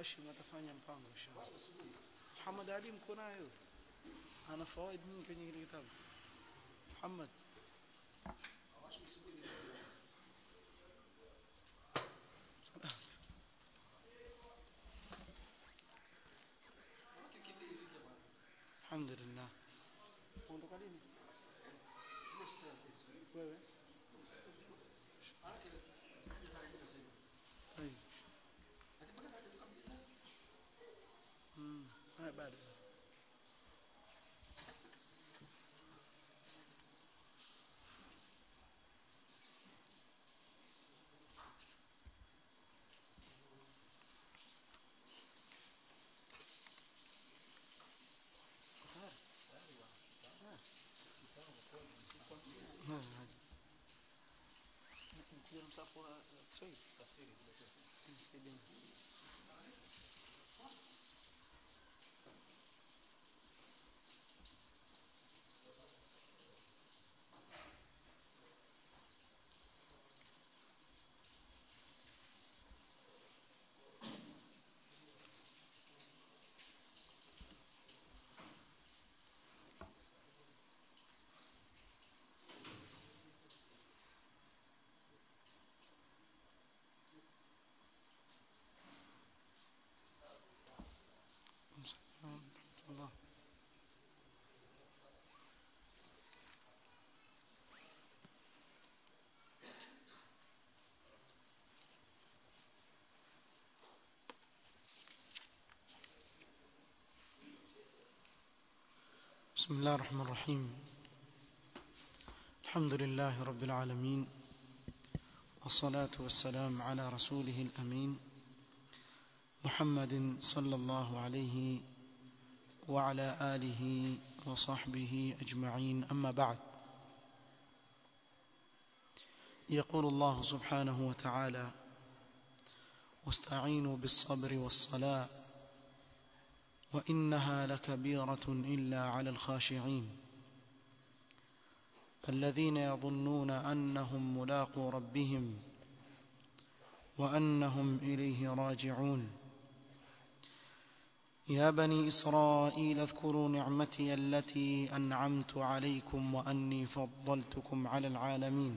Hashim atafanya mpango inshallah Muhammad Ali mko nayo ana fawaid nyingi kwenye kile kitabu Muhammad Alhamdulillah. Ondoka lini? Wewe? طيب. امم هاي بعد نكون مسافر تصير تفسيري الله بسم الله الرحمن الرحيم الحمد لله رب العالمين والصلاة والسلام على رسوله الأمين محمد صلى الله عليه وعلى آله وصحبه أجمعين أما بعد يقول الله سبحانه وتعالى واستعينوا بالصبر والصلاة وإنها لكبيرة إلا على الخاشعين الذين يظنون أنهم ملاقو ربهم وأنهم إليه راجعون يا بني إسرائيل اذكروا نعمتي التي أنعمت عليكم وأني فضلتكم على العالمين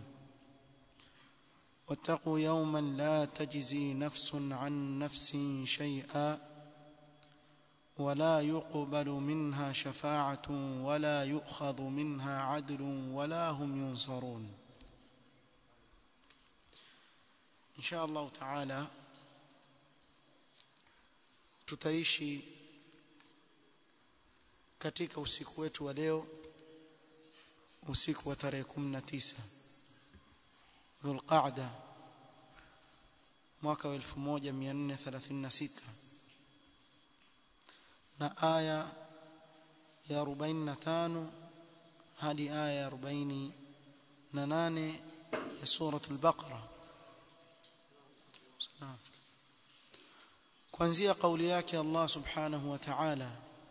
واتقوا يوما لا تجزي نفس عن نفس شيئا ولا يقبل منها شفاعة ولا يؤخذ منها عدل ولا هم ينصرون إن شاء الله تعالى tutaishi katika usiku wetu wa leo usiku wa tarehe 19 Dhulqa'da mwaka wa 1436 na aya ya 45 hadi aya ya 48 ya suratul Baqara Salam kuanzia kauli yake Allah subhanahu wa ta'ala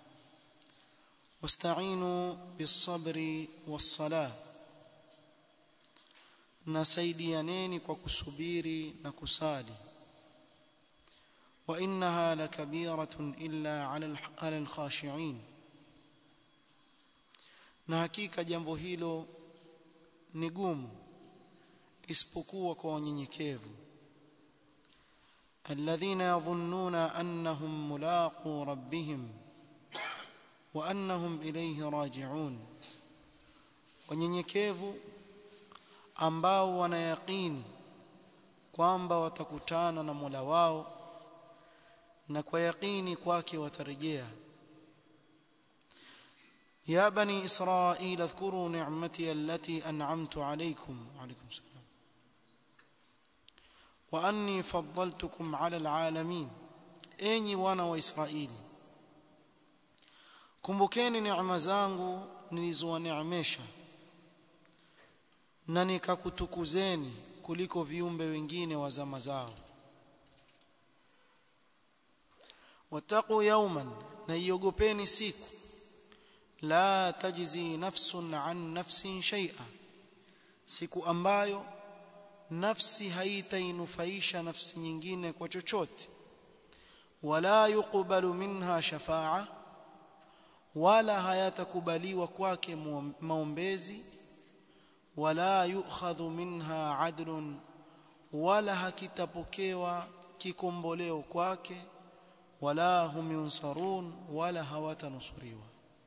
wasta'inu bis-sabri was-salah nasaidianeni kwa kusubiri na kusali wa innaha lakabiratun illa 'ala al-khashi'in na hakika jambo hilo ni gumu isipokuwa kwa wanyenyekevu الذين يظنون أنهم ملاقو ربهم وأنهم إليه راجعون wanyenyekevu ambao wanayaqini kwamba watakutana na Mola wao na kwa yaqini kwake watarejea ya bani israil adhkuru ni'mati allati an'amtu alaykum wa alaykum salam واني فضلتكم على العالمين enyi wana wa Israeli kumbukeni neema zangu nilizowaneemesha na nikakutukuzeni kuliko viumbe wengine wa zama zao wataqu yawman na iogopeni siku la tajzi nafsun an nafsin shay'a siku ambayo nafsi haitainufaisha nafsi nyingine kwa chochote wala yuqbalu minha shafa'a wala hayatakubaliwa kwake maombezi wala yu'khadhu minha adlun wala hakitapokewa kikomboleo kwake wala hum yunsarun wala hawatanusuriwa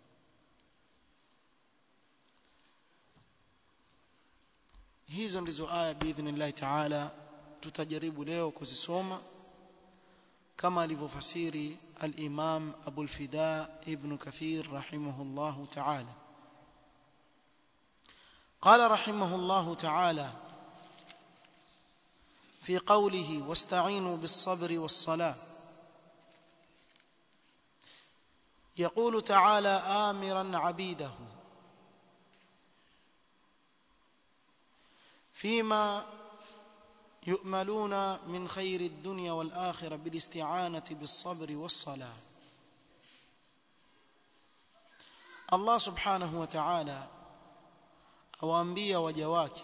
hizo ndizo aya biidhnillah taala tutajaribu leo kuzisoma kama alivyofasiri al-Imam Abu al-Fida Ibn Kathir rahimahullah ta'ala قال رحمه الله تعالى في قوله واستعينوا بالصبر والصلاة يقول تعالى آمرا عبيده فيما يؤملون من خير الدنيا والآخرة بالاستعانة بالصبر والصلاة الله سبحانه وتعالى awaambia waja wake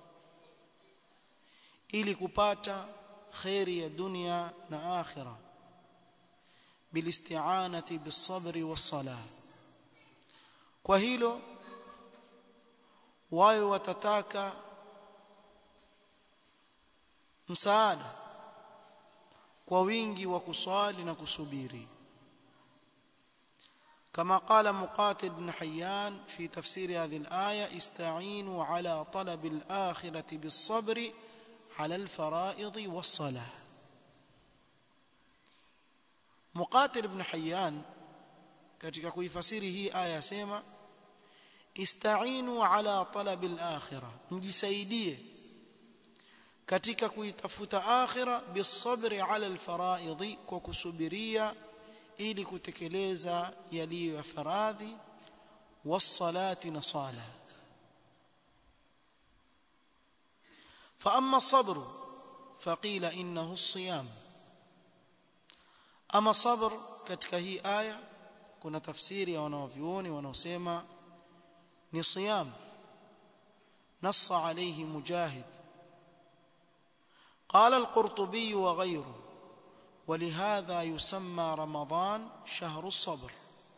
ili kupata khairi ya dunia na akhira bilisti'anati bisabri wassala kwa hilo wao watataka msaada kwa wingi wa kuswali na kusubiri كما قال مقاتل بن حيان في تفسير هذه الآية استعينوا على طلب الآخرة بالصبر على الفرائض والصلاة مقاتل بن حيان katika kuifasiri hii aya sema istainu ala talab al-akhirah mjisaidie katika kuitafuta akhira bisabri ala al-faraidhi kwa kusubiria ili kutekeleza yaliyo ya faradhi wasalati na sala فاما الصبر فقيل انه الصيام اما صبر katika hii aya kuna tafsiri ya wanavyuoni wanaosema ni siyam نص عليه مجاهد قال القرطبي وغيره ولهذا يسمى رمضان شهر الصبر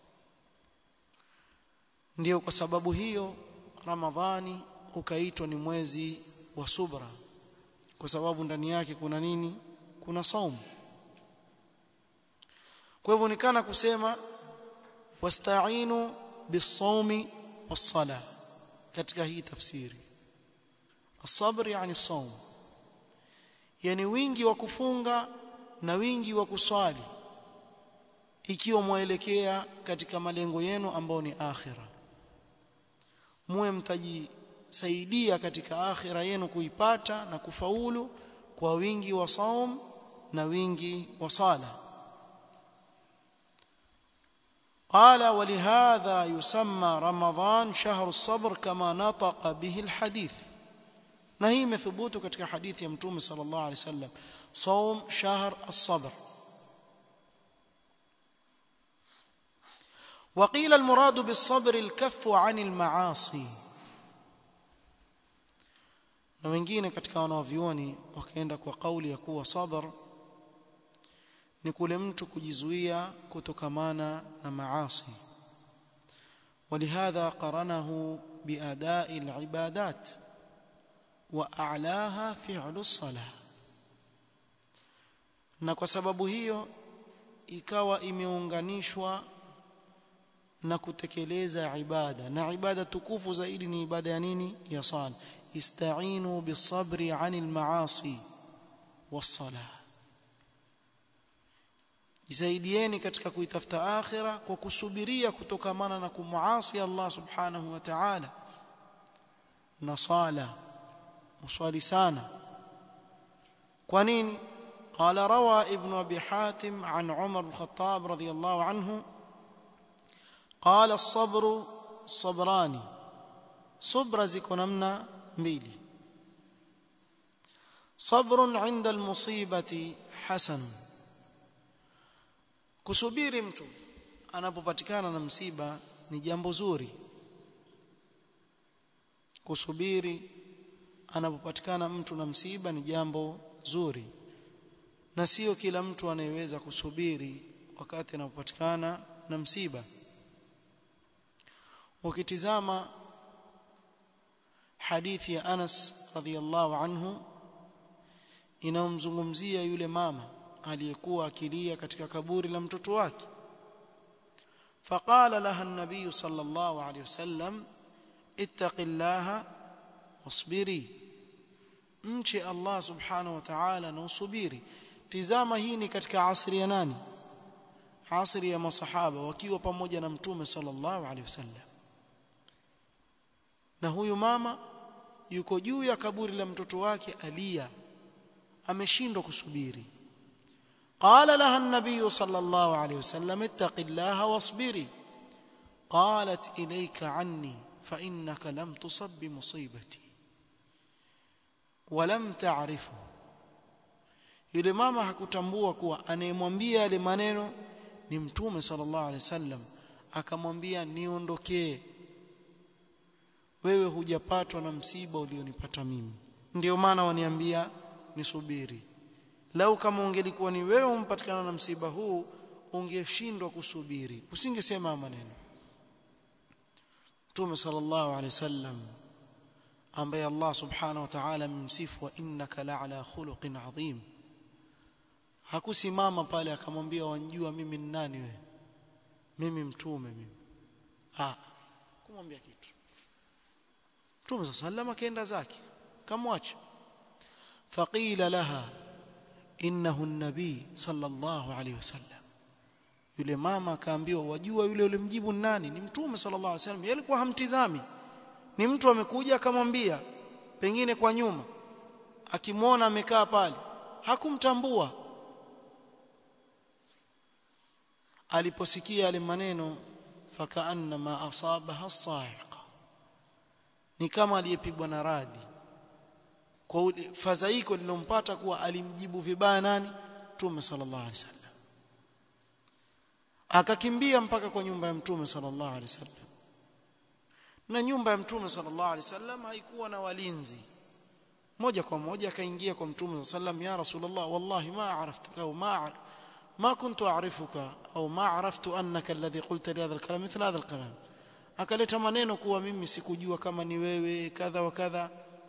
ndio kwa sababu hiyo ramadhani ukaitwa ni mwezi wa subra kwa sababu ndani yake kuna nini kuna saumu kwa hivyo nikana kusema wasta'inu bis-sawmi was-sala katika hii tafsiri as-sabr yani as-sawm yani wingi wa kufunga na wingi wa kuswali ikiwa mwaelekea katika malengo yenu ambao ni akhira muwe mtajisaidia katika akhira yenu kuipata na kufaulu kwa wingi wa saum na wingi wa sala قال ولهذا يسمى رمضان شهر الصبر كما نطق به الحديث na hii imethubutu katika hadithi ya mtume sallallahu alaihi wasallam صوم شهر الصبر وقيل المراد بالصبر الكف عن المعاصي na wengine katika wanavyuoni wakaenda kwa kauli ya kuwa sabr ni kule mtu kujizuia kutokamana na maasi ولهذا قرنه بأداء العبادات وأعلاها فعل الصلاة na kwa sababu hiyo ikawa imeunganishwa na kutekeleza ibada na ibada tukufu zaidi ni ibada ya nini ya sala istainu bisabri anil maasi was-salah jisaidieni katika kuitafuta akhira kwa kusubiria kutokamana na kumuasi Allah subhanahu wa ta'ala na sala muswali sana kwa nini قال روى ابن ابي حاتم عن عمر بن الخطاب رضي الله عنه قال الصبر صبران صبر ziko namna mbili صبر عند المصيبه حسن kusubiri mtu anapopatikana na msiba ni jambo zuri kusubiri anapopatikana mtu na msiba ni jambo zuri na sio kila mtu anayeweza kusubiri wakati anapopatikana na msiba ukitizama hadithi ya Anas radhiallahu anhu inamzungumzia yule mama aliyekuwa akilia katika kaburi la mtoto wake فقال لها النبي صلى الله عليه وسلم اتق الله واصبري mche Allah subhanahu wa ta'ala na usubiri tizama hii ni katika asri ya nani asri ya masahaba wakiwa pamoja na mtume sallallahu alaihi wasallam na huyu mama yuko juu ya kaburi la mtoto wake alia ameshindwa kusubiri قال لها النبي صلى الله عليه وسلم اتق الله واصبري قالت إليك عني فإنك لم تصب بمصيبتي ولم تعرفه yule mama hakutambua kuwa anayemwambia yale maneno ni mtume sallallahu alaihi wasallam akamwambia niondokee wewe hujapatwa na msiba ulionipata mimi ndio maana waniambia nisubiri lau kama ungelikuwa ni wewe umpatikana na msiba huu ungeshindwa kusubiri usingesema maneno Mtume sallallahu alaihi wasallam ambaye Allah subhanahu wa ta'ala msifu wa innaka la'ala khuluqin adhim hakusimama pale akamwambia wanjua mimi ni nani wewe mimi mtume mimi ah kumwambia kitu Mtume sallallahu alaihi wasallam akaenda zake kamwacha faqila laha innahu nabii sallallahu alaihi wasallam yule mama akaambiwa wajua yule yule mjibu nani ni mtume sallallahu alaihi wasallam yeye alikuwa hamtizami ni mtu amekuja akamwambia pengine kwa nyuma akimwona amekaa pale hakumtambua aliposikia yale maneno fakaanna ma asabaha sa'iqa ni kama aliyepigwa na radi kwa fadhaiko lilompata kuwa alimjibu vibaya nani Mtume sallallahu alaihi wasallam akakimbia mpaka kwa nyumba ya Mtume sallallahu alaihi wasallam na nyumba ya Mtume sallallahu alaihi wasallam haikuwa na walinzi moja kwa moja akaingia kwa Mtume sallallahu ya Rasulullah wallahi ma araftuka au ma ما كنت أعرفك أو ما عرفت أنك الذي قلت لي هذا الكلام مثل هذا الكلام akaleta maneno kuwa mimi sikujua kama ni wewe kadha wa kadha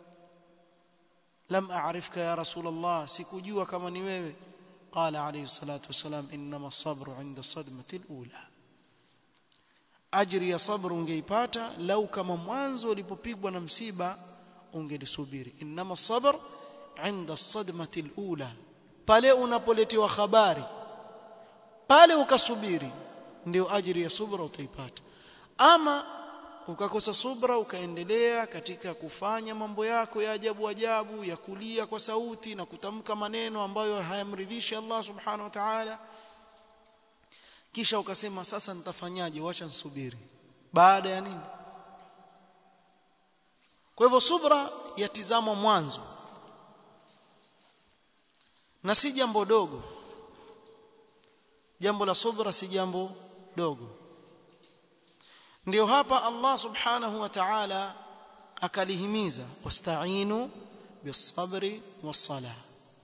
lam a'rifka ya rasul Allah sikujua kama ni wewe qala alayhi salatu wasalam inma sabru 'inda sadmati al-ula ajri ya sabr ungeipata lau kama mwanzo ulipopigwa na msiba ungelisubiri inma sabr 'inda sadmati al-ula pale unapoletewa habari pale ukasubiri ndio ajri ya subra utaipata ama ukakosa subra ukaendelea katika kufanya mambo yako ya ajabu ajabu ya kulia kwa sauti na kutamka maneno ambayo hayamridhishi Allah subhanahu wa ta'ala kisha ukasema sasa nitafanyaje wacha nisubiri baada ya nini kwa hivyo subra yatizamwa mwanzo na si jambo dogo jambo la subra si jambo dogo ndio hapa Allah subhanahu wa ta'ala akalihimiza wasta'inu bis-sabri was-salah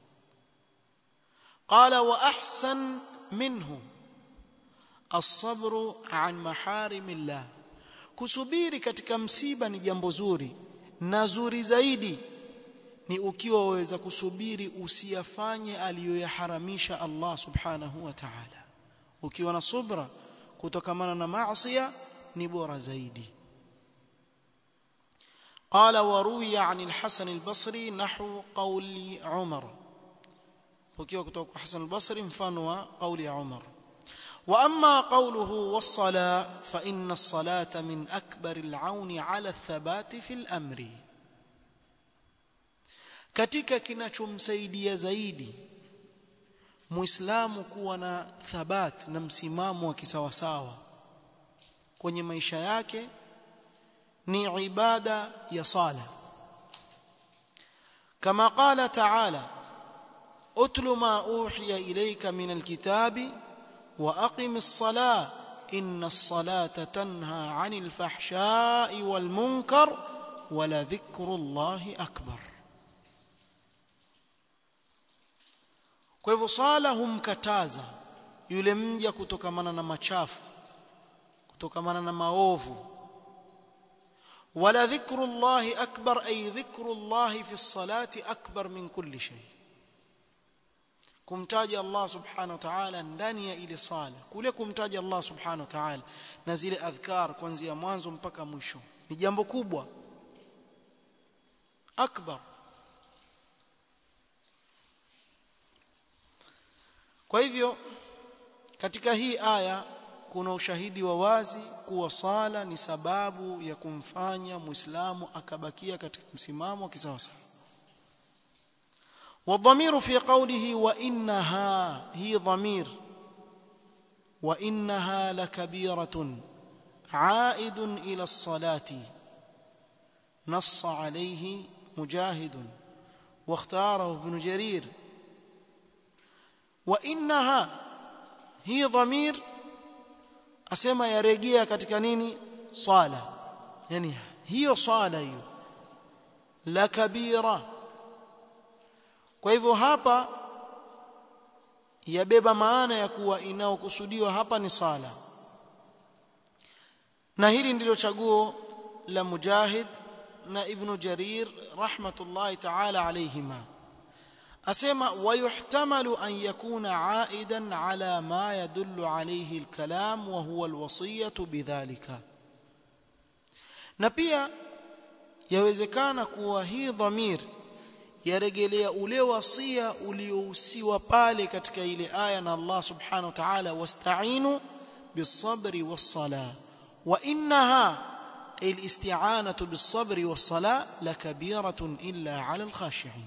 qala wa ahsan minhu as-sabru an maharimillah kusubiri katika msiba ni jambo zuri na zuri zaidi ni ukiwa waweza kusubiri usiyafanye aliyoyaharamisha Allah subhanahu wa ta'ala ukiwa na subra kutokamana na maasiya ni bora zaidi قال وروي عن الحسن البصري نحو قول عمر وكيو كتوك حسن البصري مفانوا قول عمر واما قوله والصلاه فان الصلاه من اكبر العون على الثبات في الامر katika kinachomsaidia zaidi muislamu kuwa na thabat na msimamo wa kisawasawa kwenye maisha yake ni ibada ya sala kama qala ta'ala utlu ma uhiya ilayka min alkitabi wa aqimis salah inna as-salata tanha 'anil fahsha'i wal munkar wa la dhikrullahi akbar kwa hivyo sala humkataza yule mja kutokamana na machafu kutokamana na maovu wala dhikrullahi akbar ay dhikrullahi fi salati akbar min kulli shay kumtaja Allah subhanahu wa ta'ala ndani ya ile sala kule kumtaja Allah subhanahu wa ta'ala na zile adhkar kuanzia mwanzo mpaka mwisho ni jambo kubwa akbar kwa hivyo katika hii aya kuna ushahidi wa wazi kuwa sala ni sababu ya kumfanya muislamu akabakia katika msimamo wa kisawasawa والضمير في قوله وانها هي ضمير وانها لكبيره عائد الى الصلاه نص عليه مجاهد واختاره ابن جرير وانها هي ضمير asema yarejea katika nini swala yani hiyo swala hiyo la kabira kwa hivyo hapa yabeba maana ya kuwa inaokusudiwa hapa ni sala na hili ndilo chaguo la mujahid na ibn jarir rahmatullahi ta'ala alayhima asema wayuhtamalu an yakuna aidan ala ma yadullu alayhi alkalam wa huwa alwasiyatu bidhalika na pia yawezekana kuwa hii dhamir yarejelea ule wasia uliohusiwa pale katika ile aya na Allah subhanahu wa ta'ala wasta'inu bis-sabri was-salah wa innaha الاستعانه بالصبر والصلاه لكبيره الا على الخاشعين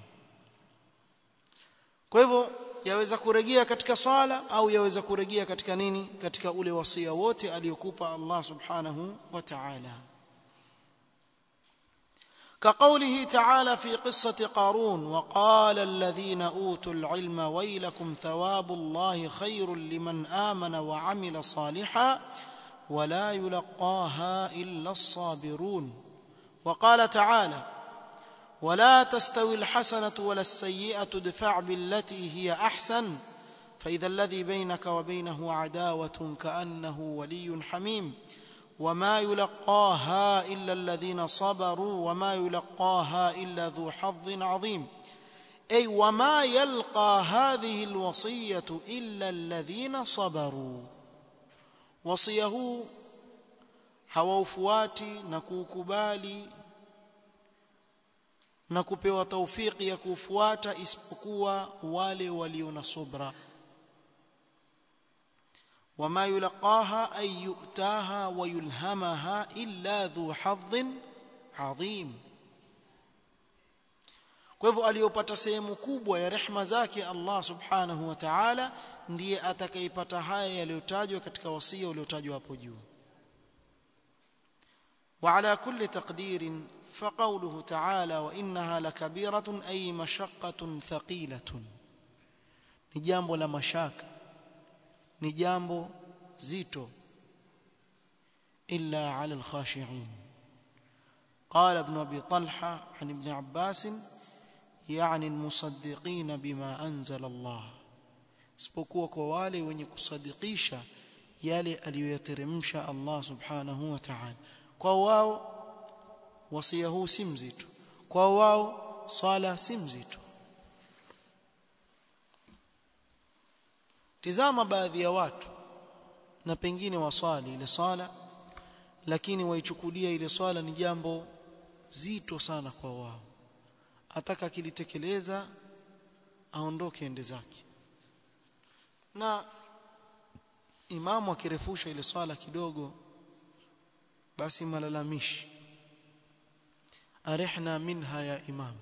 kwa hivyo yaweza kurejea katika sala au yaweza kurejea katika nini katika ule wasia wote aliyokupa Allah subhanahu wa ta'ala كقوله تعالى في قصة قارون وقال الذين أوتوا العلم ويلكم ثواب الله خير لمن آمن وعمل صالحا ولا يلقاها إلا الصابرون وقال تعالى ولا تستوي الحسنة ولا السيئة ادفع بالتي هي أحسن فإذا الذي بينك وبينه عداوة كأنه ولي حميم وما يلقاها إلا الذين صبروا وما يلقاها إلا ذو حظ عظيم أي وما يلقى هذه الوصية إلا الذين صبروا وصيه hawaufuati na kuukubali na kupewa taufiki ya kufuata isipokuwa wale walio na subra وما يلقاها أي يؤتاها ويلهمها إلا ذو حظ عظيم kwa hivyo aliyopata sehemu kubwa ya rehma zake Allah subhanahu wa ta'ala ndiye atakayepata haya yaliyotajwa katika wasia uliotajwa hapo juu وعلى كل تقدير فقوله تعالى وإنها لكبيرة أي مشقة ثقيلة ni jambo la mashaka ni jambo zito illa ala alkhashi'in قال ابن ابي طلحه عن ابن عباس يعني المصدقين بما انزل الله isipokuwa kwa wale wenye kusadikisha yale aliyoyateremsha Allah subhanahu wa ta'ala kwa wao wasia huu si mzito kwa wao sala si mzito tizama baadhi ya watu na pengine waswali ile swala lakini waichukulia ile swala ni jambo zito sana kwa wao ataka kilitekeleza aondoke ende zake na imamu akirefusha ile swala kidogo basi malalamishi arihna minha ya imam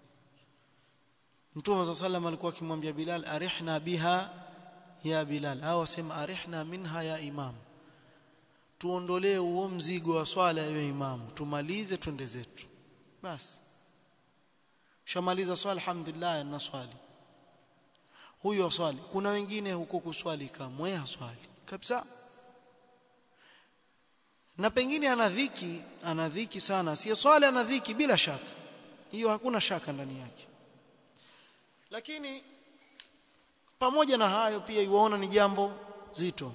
Mtume صلى الله alikuwa akimwambia Bilal arihna biha ya Bilal au asema arihna minha ya imam tuondolee huo mzigo wa swala ya imam tumalize twende zetu basi shamaliza swala alhamdulillah na swali huyo swali kuna wengine huko kuswali kamwe haswali kabisa na pengine ana dhiki ana dhiki sana si swali ana dhiki bila shaka hiyo hakuna shaka ndani yake lakini pamoja na hayo pia iwaona ni jambo zito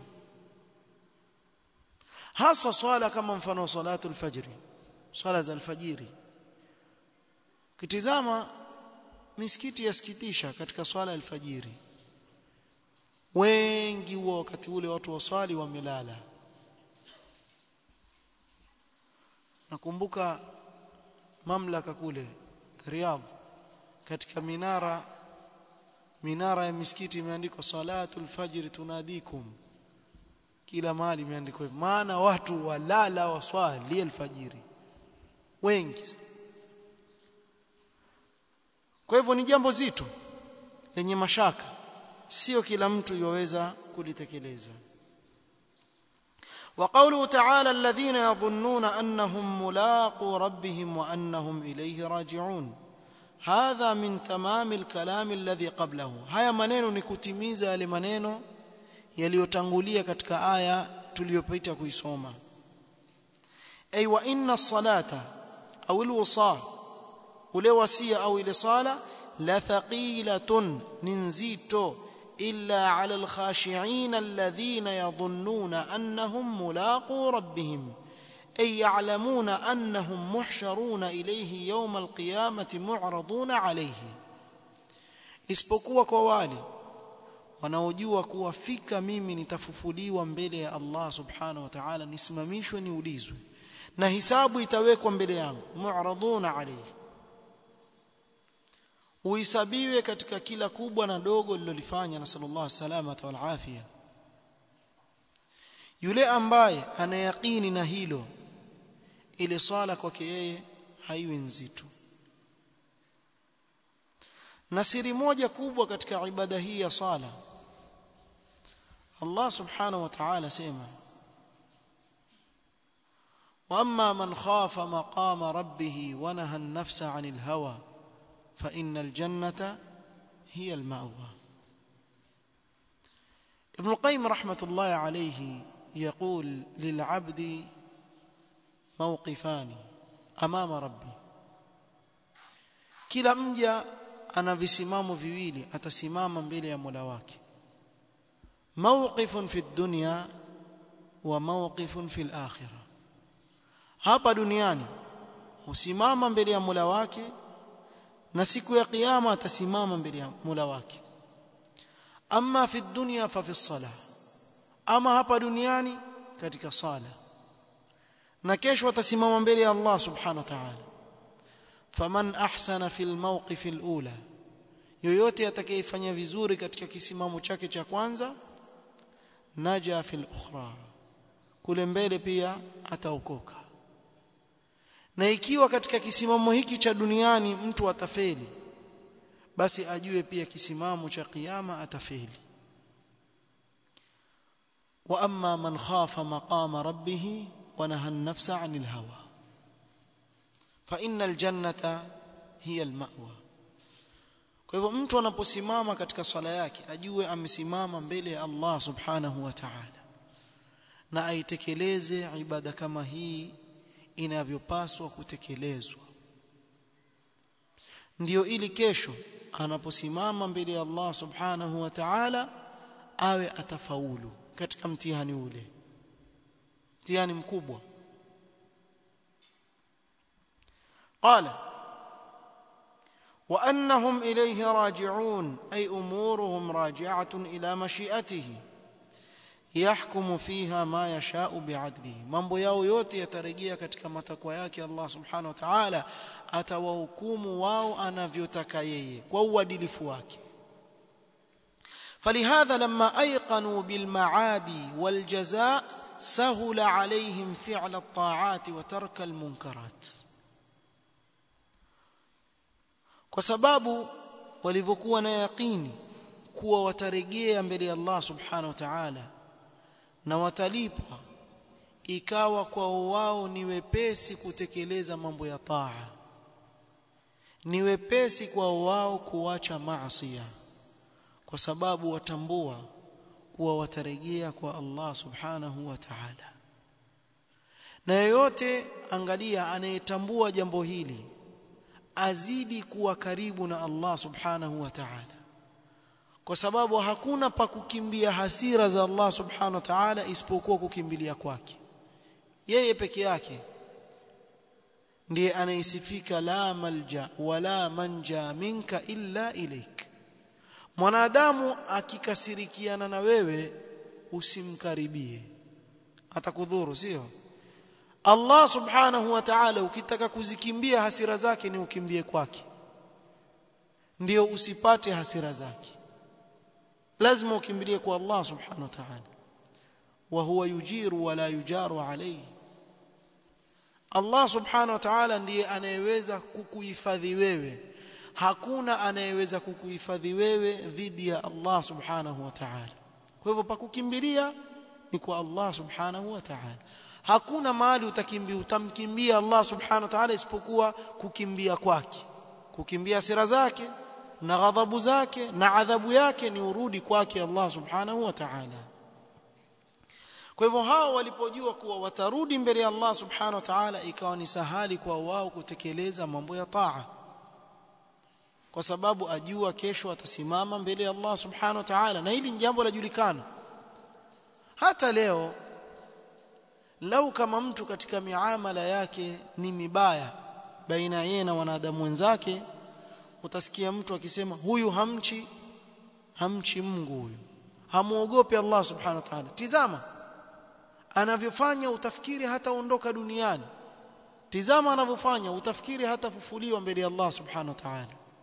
hasa swala kama mfano wa salatu alfajri swala za alfajiri kitizama misikiti yasikitisha katika swala alfajiri wengi huwa wakati ule watu waswali wamelala nakumbuka mamlaka kule Riyadh katika minara minara ya misikiti imeandikwa salatul fajr tunadikum kila mahali imeandikwa hivyo maana watu walala waswali alfajiri wengi kwa hivyo ni jambo zito lenye mashaka sio kila mtu yoweza kulitekeleza وقوله تعالى الذين يظنون أنهم ملاقوا ربهم وأنهم إليه راجعون هذا من تمام الكلام الذي قبله haya maneno ni kutimiza yale maneno yaliyotangulia katika aya tuliyopita kuisoma ay wa inna as-salata aw al-wusa ule wasia au ile sala la thaqilatun ninzito illa ala al-khashi'in alladhina yadhunnuna annahum mulaqu rabbihim ay ya'lamuna annahum muhsharuna ilayhi yawm al-qiyamati mu'raduna alayhi isipokuwa kwa wale wanaojua kuwa fika mimi nitafufuliwa mbele ya Allah subhanahu wa ta'ala nisimamishwe niulizwe na hisabu itawekwa mbele yangu mu'raduna alayhi uhisabiwe katika kila kubwa na dogo lilolifanya na sallallahu salamata wal afia yule ambaye anayaqini na hilo ile swala kwake yeye haiwi nzito na siri moja kubwa katika ibada hii ya sala Allah subhanahu wa ta'ala sema واما من خاف مقام ربه ونهى النفس عن الهوى فان الجنه هي المأوى ابن القيم رحمه الله عليه يقول للعبد موقفان امام ربي kila mja ana visimamo viwili atasimama mbele ya Mola wake mawqifun fi dunya wa mawqifun fi akhirah hapa duniani husimama mbele ya Mola wake na siku ya kiyama atasimama mbele ya Mola wake amma fi dunya fa fi salah ama hapa duniani katika sala na kesho atasimama mbele ya Allah subhanahu wa ta'ala faman ahsana fil mawqif alula yoyote atakayefanya vizuri katika kisimamo chake cha kwanza naja fil ukhra kule mbele pia ataokoka na ikiwa katika kisimamo hiki cha duniani mtu atafeli basi ajue pia kisimamo cha kiyama atafeli wa amma man khafa maqama rabbih wa nahaa an-nafsa 'anil hawa fa innal jannata hiya al-ma'wa kwa hivyo mtu anaposimama katika swala yake ajue amesimama mbele ya Allah subhanahu wa ta'ala na aitekeleze ibada kama hii inavyopaswa kutekelezwa ndiyo ili kesho anaposimama mbele ya Allah subhanahu wa ta'ala awe atafaulu katika mtihani ule mtihani mkubwa قال وانهم اليه راجعون اي امورهم راجعه الى مشيئته يحكم فيها ما يشاء بعدله mambo yao yote yatarejea katika matakwa yake Allah subhanahu wa ta'ala atawahukumu wao anavyotaka yeye kwa uadilifu wake فلهذا لما ايقنوا بالمعاد والجزاء سهل عليهم فعل الطاعات وترك المنكرات kwa sababu walivyokuwa na yaqini kuwa watarejea mbele ya Allah subhanahu wa ta'ala na watalipwa ikawa kwao wao ni wepesi kutekeleza mambo ya taa ni wepesi kwao wao kuacha maasi kwa sababu watambua kuwa watarejea kwa Allah subhanahu wa ta'ala na yeyote angalia anayetambua jambo hili azidi kuwa karibu na Allah subhanahu wa ta'ala kwa sababu hakuna pa kukimbia hasira za Allah subhanahu wa ta'ala isipokuwa kukimbilia kwake yeye peke yake ndiye anaisifika la malja wala manja minka illa ilaik mwanadamu akikasirikiana na wewe usimkaribie atakudhuru sio Allah subhanahu wa ta'ala ukitaka kuzikimbia hasira zake ni ukimbie kwake ndio usipate hasira zake lazima ukimbilie kwa Allah subhanahu wa ta'ala wa huwa yujiru wala yujaru alayhi Allah subhanahu wa ta'ala ndiye anayeweza kukuhifadhi wewe hakuna anayeweza kukuhifadhi wewe dhidi ya Allah subhanahu wa ta'ala kwa hivyo pakukimbilia ni kwa Allah subhanahu wa ta'ala hakuna mahali utakimbia utamkimbia Allah subhanahu wa ta'ala isipokuwa kukimbia kwake kukimbia hasira zake na ghadhabu zake na adhabu yake ni urudi kwake Allah subhanahu wa ta'ala kwa hivyo hao walipojua kuwa watarudi mbele ya Allah subhanahu wa ta'ala ikawa ni sahali kwa wao kutekeleza mambo ya taa kwa sababu ajua kesho atasimama mbele ya Allah subhanahu wa ta'ala na hili ni jambo lajulikana hata leo lau kama mtu katika miamala yake ni mibaya baina yeye na wanadamu wenzake utasikia mtu akisema huyu hamchi hamchi Mungu huyu hamuogopi Allah subhanahu wa ta'ala tizama anavyofanya utafikiri hataondoka duniani tizama anavyofanya utafikiri hatafufuliwa mbele ya Allah subhanahu wa ta'ala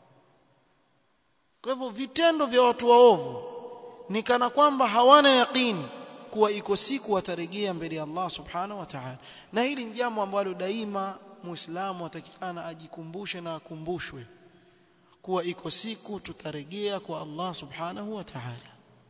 kwa hivyo vitendo vya watu waovu ni kana kwamba hawana yaqini kuwa iko siku watarejea mbele ya Allah subhanahu wa ta'ala na hili ni jambo ambalo daima muislamu atakikana ajikumbushe na akumbushwe kuwa iko siku tutarejea kwa Allah subhanahu wa ta'ala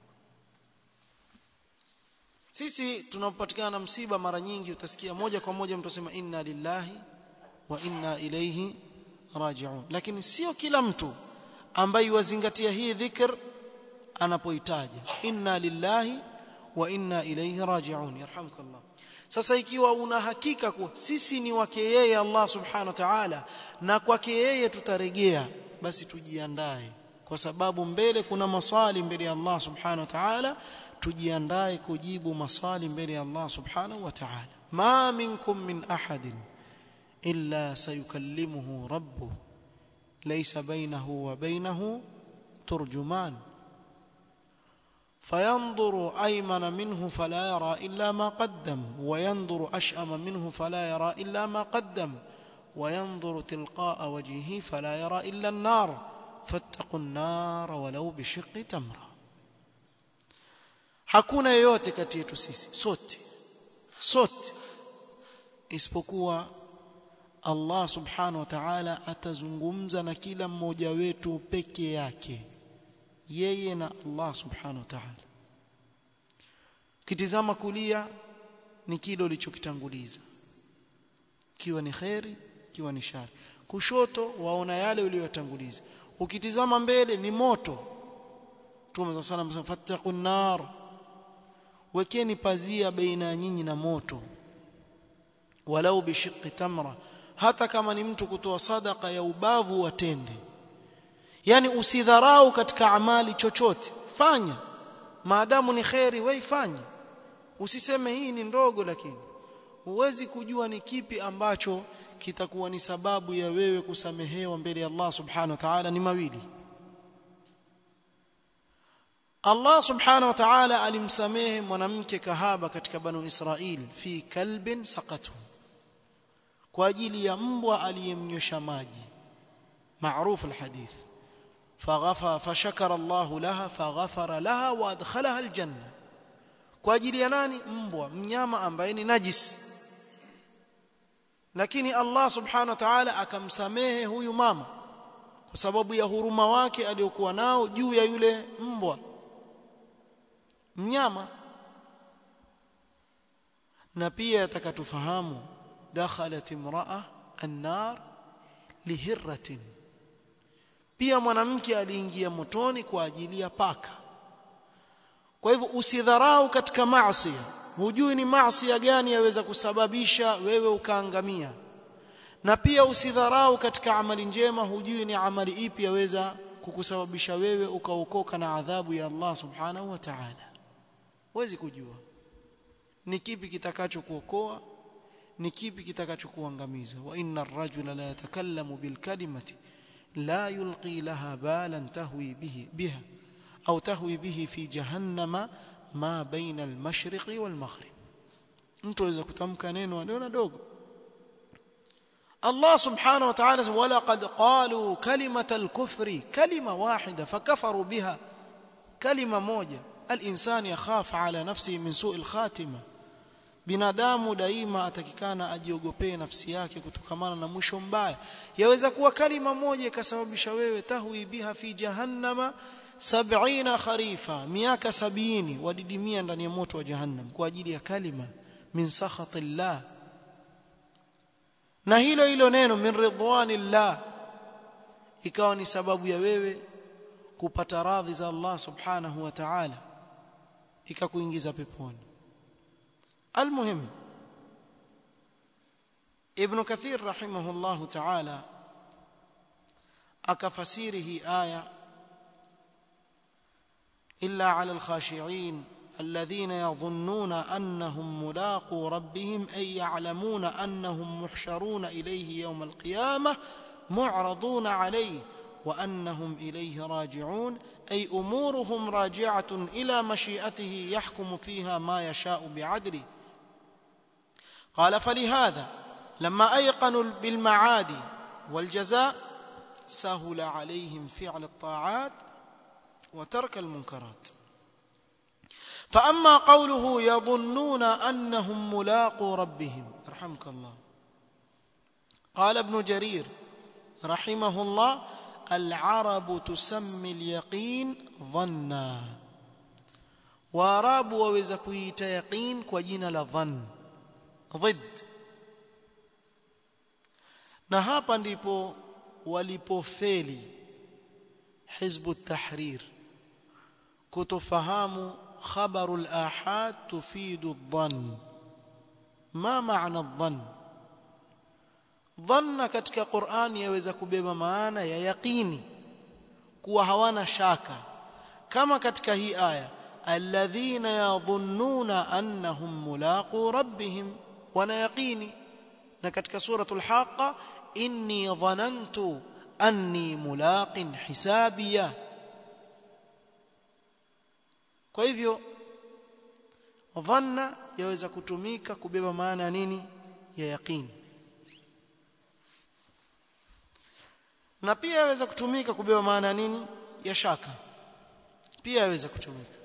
sisi tunapopatikana na msiba mara nyingi utasikia moja kwa moja mtu asema inna lillahi wa inna ilayhi raji'un lakini sio kila mtu ambaye wazingatia hii dhikr anapoitaja inna lillahi wa inna ilayhi raji'un yarhamukallah sasa ikiwa una hakika kuwa sisi ni wake yeye Allah subhanahu wa ta'ala na kwake yeye tutarejea basi tujiandae kwa sababu mbele kuna maswali mbele ya Allah subhanahu wa ta'ala tujiandae kujibu maswali mbele ya Allah subhanahu wa ta'ala ma minkum min ahadin illa sayukallimuhu rabbuh laysa bainahu wa bainahu turjuman فينظر أيمن منه فلا يرى إلا ما قدم وينظر أشأم منه فلا يرى إلا ما قدم وينظر تلقاء وجهه فلا يرى إلا النار فاتقوا النار ولو بشق تمرة hakuna yeyote kati yetu sisi sote sote isipokuwa Allah subhanahu wa ta'ala atazungumza na kila mmoja wetu peke yake yeye na Allah subhanahu wa ta'ala kitizama kulia ni kile ulichokitanguliza kiwa ni khairi kiwa ni shari kushoto waona yale uliyotanguliza ukitizama mbele ni moto Mtume صلى الله عليه fattaqun nar wekeni pazia baina ya nyinyi na moto walau bishiqqi tamra hata kama ni mtu kutoa sadaka ya ubavu wa tende yani usidharau katika amali chochote fanya maadamu ni khairi wewe fanya usiseme hii ni ndogo lakini huwezi kujua ni kipi ambacho kitakuwa ni sababu ya wewe kusamehewa mbele ya Allah subhanahu wa ta'ala ni mawili Allah subhanahu wa ta'ala alimsamehe mwanamke kahaba katika banu Israil fi kalbin saqatu kwa ajili ya mbwa aliyemnyosha maji maarufu alhadith فغفر فشكر الله لها فغفر لها وادخلها الجنه kwa ajili ya nani mbwa mnyama ambaye ni najis lakini Allah subhanahu wa ta'ala akamsamehe huyu mama kwa sababu ya huruma wake aliyokuwa nao juu ya yule mbwa mnyama na pia atakatufahamu dakhalat imra'a an-nar lihirratin pia mwanamke aliingia motoni kwa ajili ya paka kwa hivyo usidharau katika maasi hujui ni maasi gani yaweza kusababisha wewe ukaangamia na pia usidharau katika amali njema hujui ni amali ipi yaweza kukusababisha wewe ukaokoka na adhabu ya Allah subhanahu wa ta'ala huwezi kujua ni kipi kitakachokuokoa ni kipi kitakachokuangamiza wa inna ar-rajula la yatakallamu bil kalimati la yulqi laha balan tahwi bihi biha au tahwi bihi fi jahannama ma baina al-mashriqi wal maghrib mtu aweza kutamka neno neno dogo Allah subhanahu wa ta'ala wala qad qalu kalimata al-kufri kalima wahida fakafaru biha kalima moja al-insan yakhaf ala nafsihi min su'i al-khatima binadamu daima atakikana ajiogopee nafsi yake kutokamana na mwisho mbaya yaweza kuwa kalima moja ikasababisha wewe tahwi biha fi jahannama sab'ina kharifa miaka sabini wadidimia ndani ya moto wa jahannam kwa ajili ya kalima min sakhatillah na hilo hilo neno min ridwanillah ikawa ni sababu ya wewe kupata radhi za Allah subhanahu wa ta'ala ikakuingiza peponi المهم ابن كثير رحمه الله تعالى أكفسيره آية إلا على الخاشعين الذين يظنون أنهم ملاقوا ربهم أي يعلمون أنهم محشرون إليه يوم القيامة معرضون عليه وأنهم إليه راجعون أي أمورهم راجعة إلى مشيئته يحكم فيها ما يشاء بعدله قال فلهذا لما أيقنوا بالمعاد والجزاء سهل عليهم فعل الطاعات وترك المنكرات فأما قوله يظنون أنهم ملاقوا ربهم رحمك الله قال ابن جرير رحمه الله العرب تسمي اليقين ظنا واراب waweza kuita yaqin kwa jina la dhann ضد na hapa ndipo walipofeli hizbu tahrir kutofahamu khabaru al-ahad tufidu dhann ma maana dhann dhanna katika Qur'an yaweza kubeba maana ya yaqini kuwa hawana shaka kama katika hii aya alladhina yadhunnuna annahum mulaqu rabbihim wana yaqini na katika suratul haqa inni dhanantu anni mulaqin hisabiya kwa hivyo dhanna yaweza kutumika kubeba maana ya nini ya yaqini na pia yaweza kutumika kubeba maana nini ya shaka pia yaweza kutumika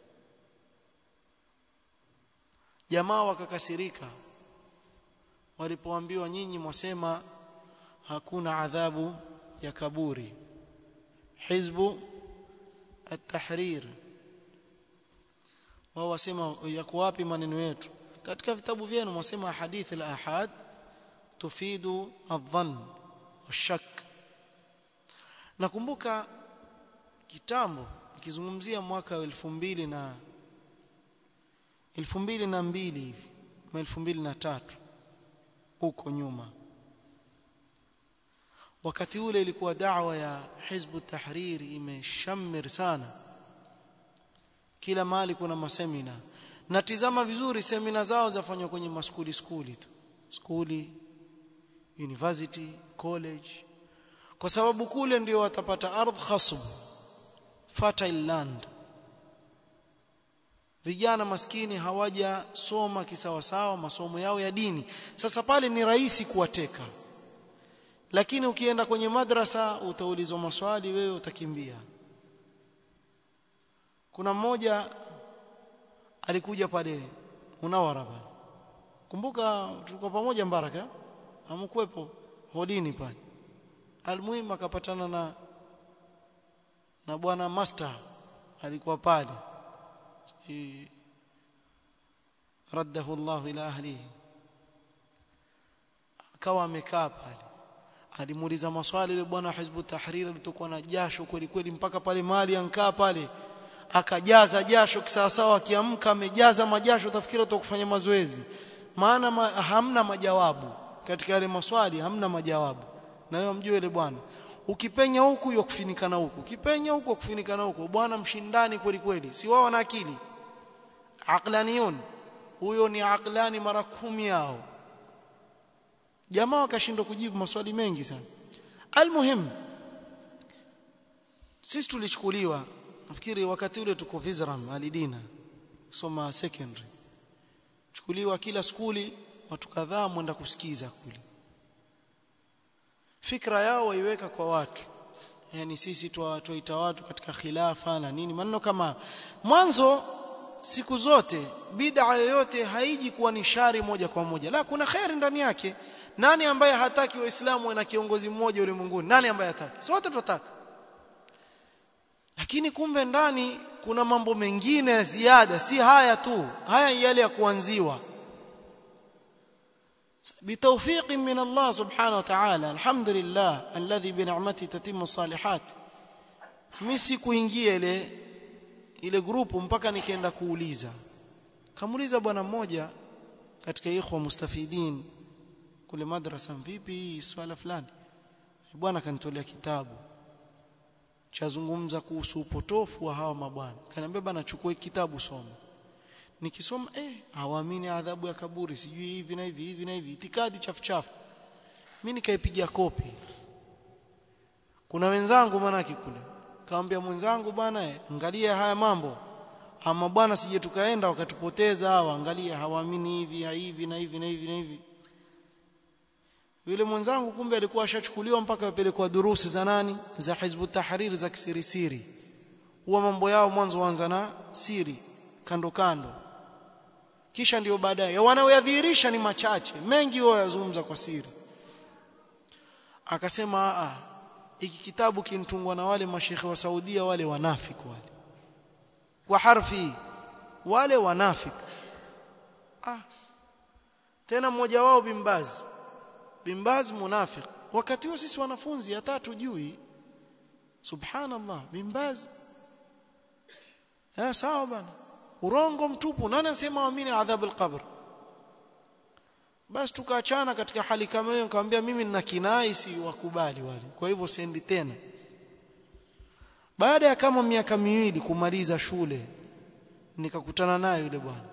jamaa wakakasirika walipoambiwa nyinyi mwasema hakuna adhabu ya kaburi hizbu at-tahrir wao wasema yako wapi maneno yetu katika vitabu vyenu mwasema hadithi al-ahad tufidu adh-dhann washak nakumbuka kitambo nikizungumzia mwaka wa 2000 na 2002 hivi na 2003 huko nyuma wakati ule ilikuwa da'wa ya hizbu tahrir imeshamir sana kila mahali kuna masemina natizama vizuri semina zao zafanywa kwenye maskuli skuli tu skuli university college kwa sababu kule ndio watapata ardh khasb fertile land vijana maskini hawajasoma kisawasawa masomo yao ya dini sasa pale ni rahisi kuwateka lakini ukienda kwenye madrasa utaulizwa maswali wewe utakimbia kuna mmoja alikuja pale Munawara pale kumbuka tulikuwa pamoja Mbaraka hamkuepo hodini pale almuhimu akapatana na na bwana master alikuwa pale raddahu Allah ila ahlihi akawa amekaa pale alimuuliza maswali yule bwana hizbu tahrir alitokuwa na jasho kweli kweli mpaka pale mali ankaa pale akajaza jasho kisawasawa akiamka amejaza majasho utafikiri kufanya mazoezi maana ma, hamna majawabu katika yale maswali hamna majawabu na wewe mjue yule bwana ukipenya huku yakufinikana huku ukipenya huku yakufinikana huku bwana mshindani kweli kweli si wao wana akili aqlaniyun huyo ni aqlani mara kumi yao jamaa wakashindwa kujibu maswali mengi sana almuhim sisi tulichukuliwa nafikiri wakati ule tuko Vizram Alidina soma secondary chukuliwa kila skuli watu kadhaa mwenda kusikiza kule fikra yao waiweka kwa watu yani sisi tuwaita watu katika khilafa na nini maneno kama mwanzo siku zote bid'a yoyote haiji kuwa ni shari moja kwa moja la kuna khairi ndani yake nani ambaye hataki waislamu na kiongozi mmoja ulimwenguni nani ambaye hataki sote tunataka lakini kumbe ndani kuna mambo mengine ya ziada si haya tu haya yale ya kuanziwa بتوفيق من الله سبحانه وتعالى الحمد لله الذي بنعمته تتم الصالحات mimi sikuingia ile ile grupu mpaka nikaenda kuuliza kamuuliza bwana mmoja katika ikhwa mustafidin kule madrasa vipi swala fulani bwana kanitolea kitabu chazungumza kuhusu upotofu wa hawa mabwana kaniambia bwana chukua kitabu soma nikisoma eh hawaamini adhabu ya kaburi sijui hivi na hivi hivi na hivi itikadi chafu chafu mimi nikaipiga kopi kuna wenzangu manaki kule kaambia mwenzangu bwana eh, angalia haya mambo ama bwana sije tukaenda wakatupoteza hawa angalia hawaamini hivi hivi na hivi na hivi na hivi yule mwenzangu kumbe alikuwa ashachukuliwa mpaka apelekwa durusi za nani za hizbu tahrir za kisirisiri huwa mambo yao mwanzo waanza na siri kando kando kisha ndio baadaye wanaoyadhihirisha ni machache mengi wao yazungumza kwa siri akasema a hiki kitabu kinitungwa na wale mashekhe wa Saudia wale wanafiki wale kwa harfi wale wanafiki ah tena mmoja wao bimbazi bimbazi munafiki wakati huo sisi wanafunzi hata tujui subhanallah bimbazi eh sawa bana urongo mtupu nani anasema waamini adhabu alqabr basi tukaachana katika hali kama hiyo nikamwambia mimi nina kinai si wakubali wale kwa hivyo sendi tena baada ya kama miaka miwili kumaliza shule nikakutana naye yule bwana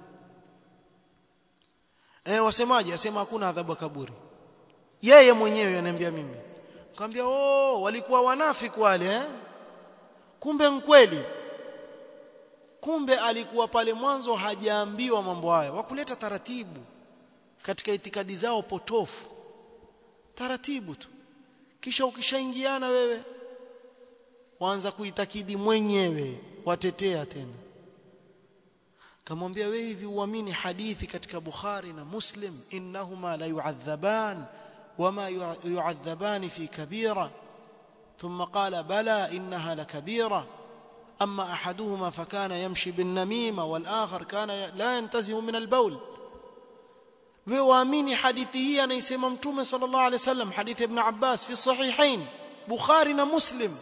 eh wasemaje asema hakuna adhabu kaburi yeye mwenyewe ananiambia mimi nikamwambia oh walikuwa wanafiki wale eh kumbe mkweli kumbe alikuwa pale mwanzo hajaambiwa mambo haya wakuleta taratibu katika itikadi zao potofu taratibu tu kisha ukishaingiana wewe waanza kuitakidi mwenyewe watetea tena kamwambia wewe hivi uamini hadithi katika Bukhari na Muslim innahuma la yu'adhaban wama yu'adhaban fi kabira ثم قال بلى انها لكبيره اما احدهما فكان يمشي بالنميمه والاخر كان لا ينتزه من البول wewe waamini hadithi hii anaisema mtume sallallahu alaihi wasallam hadithi ibn Abbas fi sahihain Bukhari na Muslim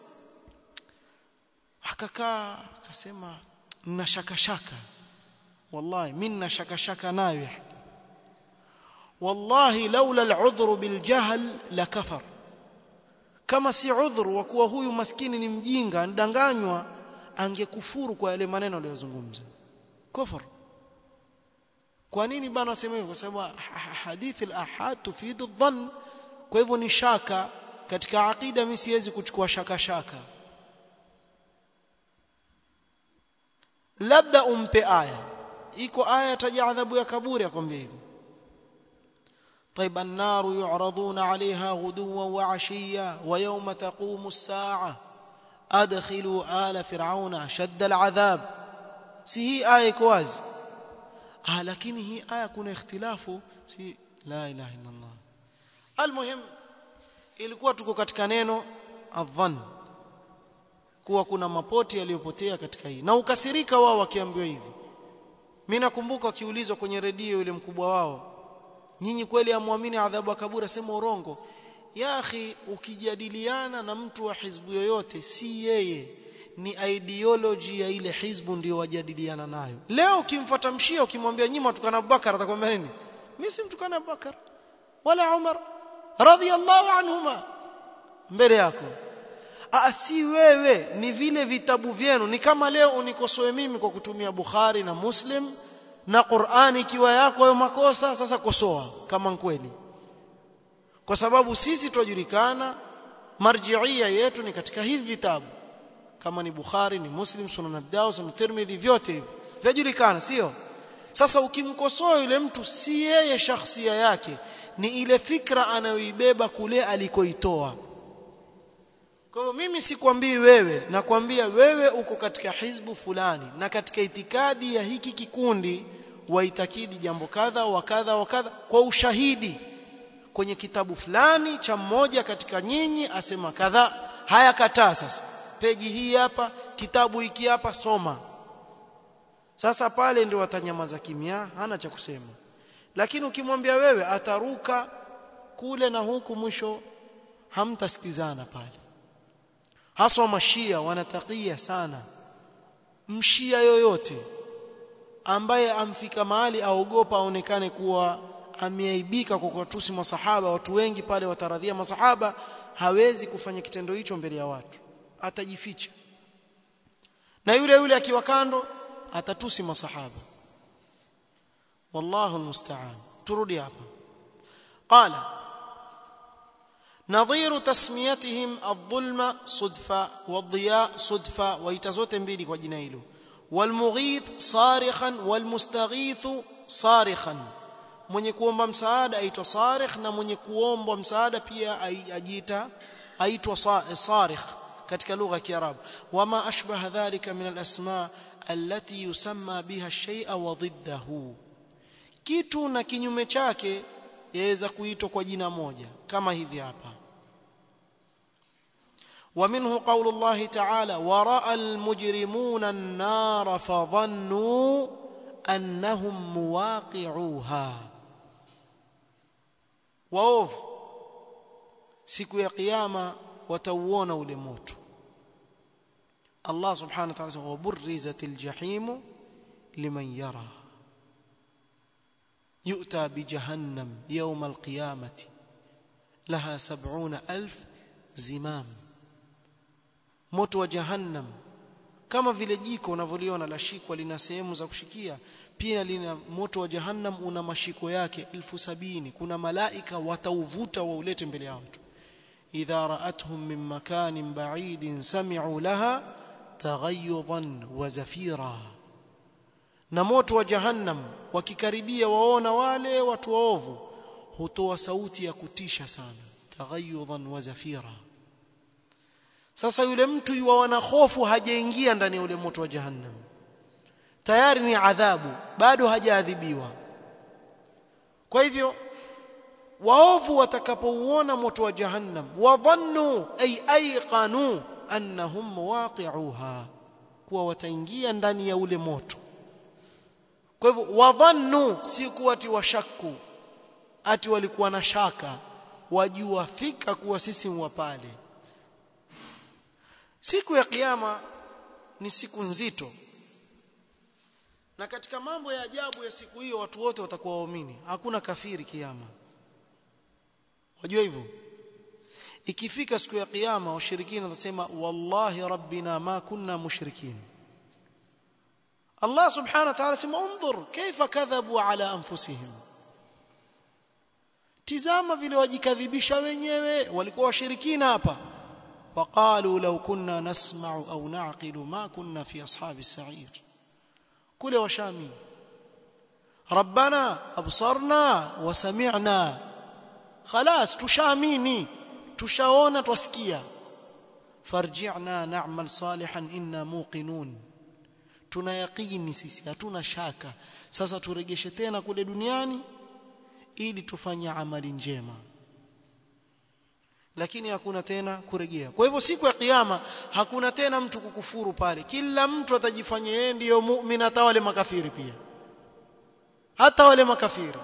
akakaa akasema nina shaka shaka wallahi mimi nina shaka shaka nayo wallahi laula al'udhr biljahl lakafar kama si udhuru wa kuwa huyu maskini ni mjinga ndanganywa angekufuru kwa yale maneno aliyozungumza kufur kwa nini bana wasema hivyo kwa sababu hadithi al-ahad tufidu dhann kwa hivyo ni shaka katika aqida mimi siwezi kuchukua shaka shaka labda umpe aya iko aya taja adhabu ya kaburi akwambia hivyo طيب النار يعرضون عليها غدوا وعشيا ويوم تقوم الساعة أدخلوا آل فرعون شد العذاب سي آية كواز آه لكن هي آية كون اختلاف سي لا إله إلا الله المهم ilikuwa tuko katika neno adhan kuwa kuna mapoti yaliyopotea katika hii na ukasirika wao wakiambiwa hivi mimi nakumbuka wakiulizwa kwenye redio yule mkubwa wao nyinyi kweli amwamini adhabu ya kaburi sema urongo ya akhi ukijadiliana na mtu wa hizbu yoyote si yeye ni ideology ya ile hizbu ndio wajadiliana nayo leo ukimfuata mshia ukimwambia nyima tukana Abubakar atakwambia nini mimi si mtukana Abubakar wala Umar radhiyallahu anhuma mbele yako Aa, si wewe ni vile vitabu vyenu ni kama leo unikosoe mimi kwa kutumia Bukhari na Muslim na Qur'ani ikiwa yako hayo makosa sasa kosoa kama kweli kwa sababu sisi tunajulikana marjiia yetu ni katika hivi vitabu kama ni Bukhari ni Muslim Sunan Abi Dawud Sunan Tirmidhi vyote hivi vyajulikana sio sasa ukimkosoa yule mtu si yeye shakhsia yake ni ile fikra anayoibeba kule alikoitoa kwa hivyo mimi sikwambii wewe nakwambia wewe uko katika hizbu fulani na katika itikadi ya hiki kikundi waitakidi jambo kadha wa kadha wa kadha kwa ushahidi kwenye kitabu fulani cha mmoja katika nyinyi asema kadha haya kataa sasa peji hii hapa kitabu hiki hapa soma sasa pale ndio watanyamaza kimya hana cha kusema lakini ukimwambia wewe ataruka kule na huku mwisho hamtasikizana pale haswa mashia wanatakia sana mshia yoyote ambaye amfika mahali aogopa aonekane kuwa ameaibika kwa kuwatusi masahaba watu wengi pale wataradhia masahaba hawezi kufanya kitendo hicho mbele ya watu atajificha na yule yule akiwa kando atatusi masahaba wallahu almusta'an turudi hapa qala nadhiru tasmiyatihim adh-dhulma sudfa wadhiya sudfa waita zote mbili kwa jina hilo walmughith sarikhan walmustaghithu sarikhan mwenye kuomba msaada aitwa sarikh na mwenye kuombwa msaada pia ajiita aitwa sarikh katika lugha ya Kiarabu wama ashbaha dhalika min al-asma allati yusamma biha shay'a wa dhiddahu kitu na kinyume chake yaweza kuitwa kwa jina moja kama hivi hapa ومنه قول الله تعالى وراى المجرمون النار فظنوا انهم مواقعوها waovu siku ya kiyama watauona ule moto Allah subhanahu wa ta'ala waburrizatil jahim liman yara yu'ta bi jahannam yawm al-qiyamati laha 70000 zimam moto wa jahannam kama vile jiko unavyoliona la shikwa lina sehemu za kushikia pia lina moto wa jahannam una mashiko yake elfu sabini kuna malaika watauvuta waulete mbele ya watu idha ra'atuhum min makanin ba'idin sami'u laha taghayyudan wa zafira na moto wa jahannam wakikaribia waona wale watu waovu hutoa sauti ya kutisha sana taghayyudan wa zafira sasa yule mtu yuwaona hofu hajaingia ndani ya ule moto wa jahannam tayari ni adhabu bado hajaadhibiwa kwa hivyo waovu watakapouona moto wa jahannam wadhannu ay ayqanu annahum muwaqi'uha kuwa wataingia ndani ya ule moto kwa hivyo wadhannu si kuwa ati washakku ati walikuwa na shaka wajua fika kuwa sisi wa pale siku ya kiyama ni siku nzito na katika mambo ya ajabu ya siku hiyo watu wote watakuwa waumini hakuna kafiri kiyama wajua hivyo ikifika siku ya kiyama washirikina watasema wallahi rabbina ma kunna mushrikin Allah subhanahu wa ta'ala sema unzur kaifa kadhabu ala anfusihim tizama vile wajikadhibisha wenyewe walikuwa washirikina hapa وقالوا لو كنا نسمع أو نعقل ما كنا في أصحاب السعير كل وشامين ربنا أبصرنا وسمعنا خلاص تشاميني تشاونا توسكيا فارجعنا نعمل صالحا إنا موقنون tuna yaqini sisi hatuna shaka sasa turegeshe tena kule duniani ili tufanye amali njema lakini hakuna tena kurejea kwa hivyo siku ya kiyama hakuna tena mtu kukufuru pale kila mtu atajifanya yeye ndiyo muumini hata wale makafiri pia hata wale makafiri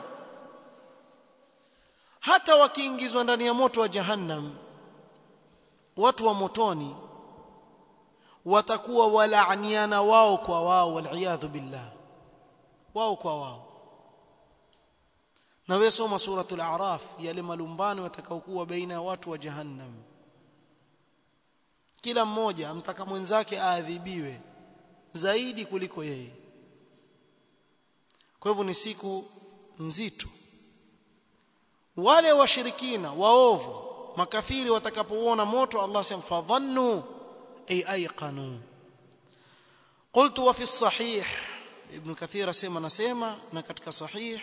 hata wakiingizwa ndani ya moto wa jahannam watu wa motoni watakuwa walaaniana wao kwa wao waliyadhu billah wao kwa wao na wewe soma suratul a'raf yale malumbano yatakaokuwa baina ya watu wa jahannam kila mmoja amtaka mwenzake aadhibiwe zaidi kuliko yeye kwa hivyo ni siku nzito wale washirikina waovu makafiri watakapouona moto Allah sema fadhannu ay ayqanu قلت وفي الصحيح ابن كثير اسمع نسمع na katika sahih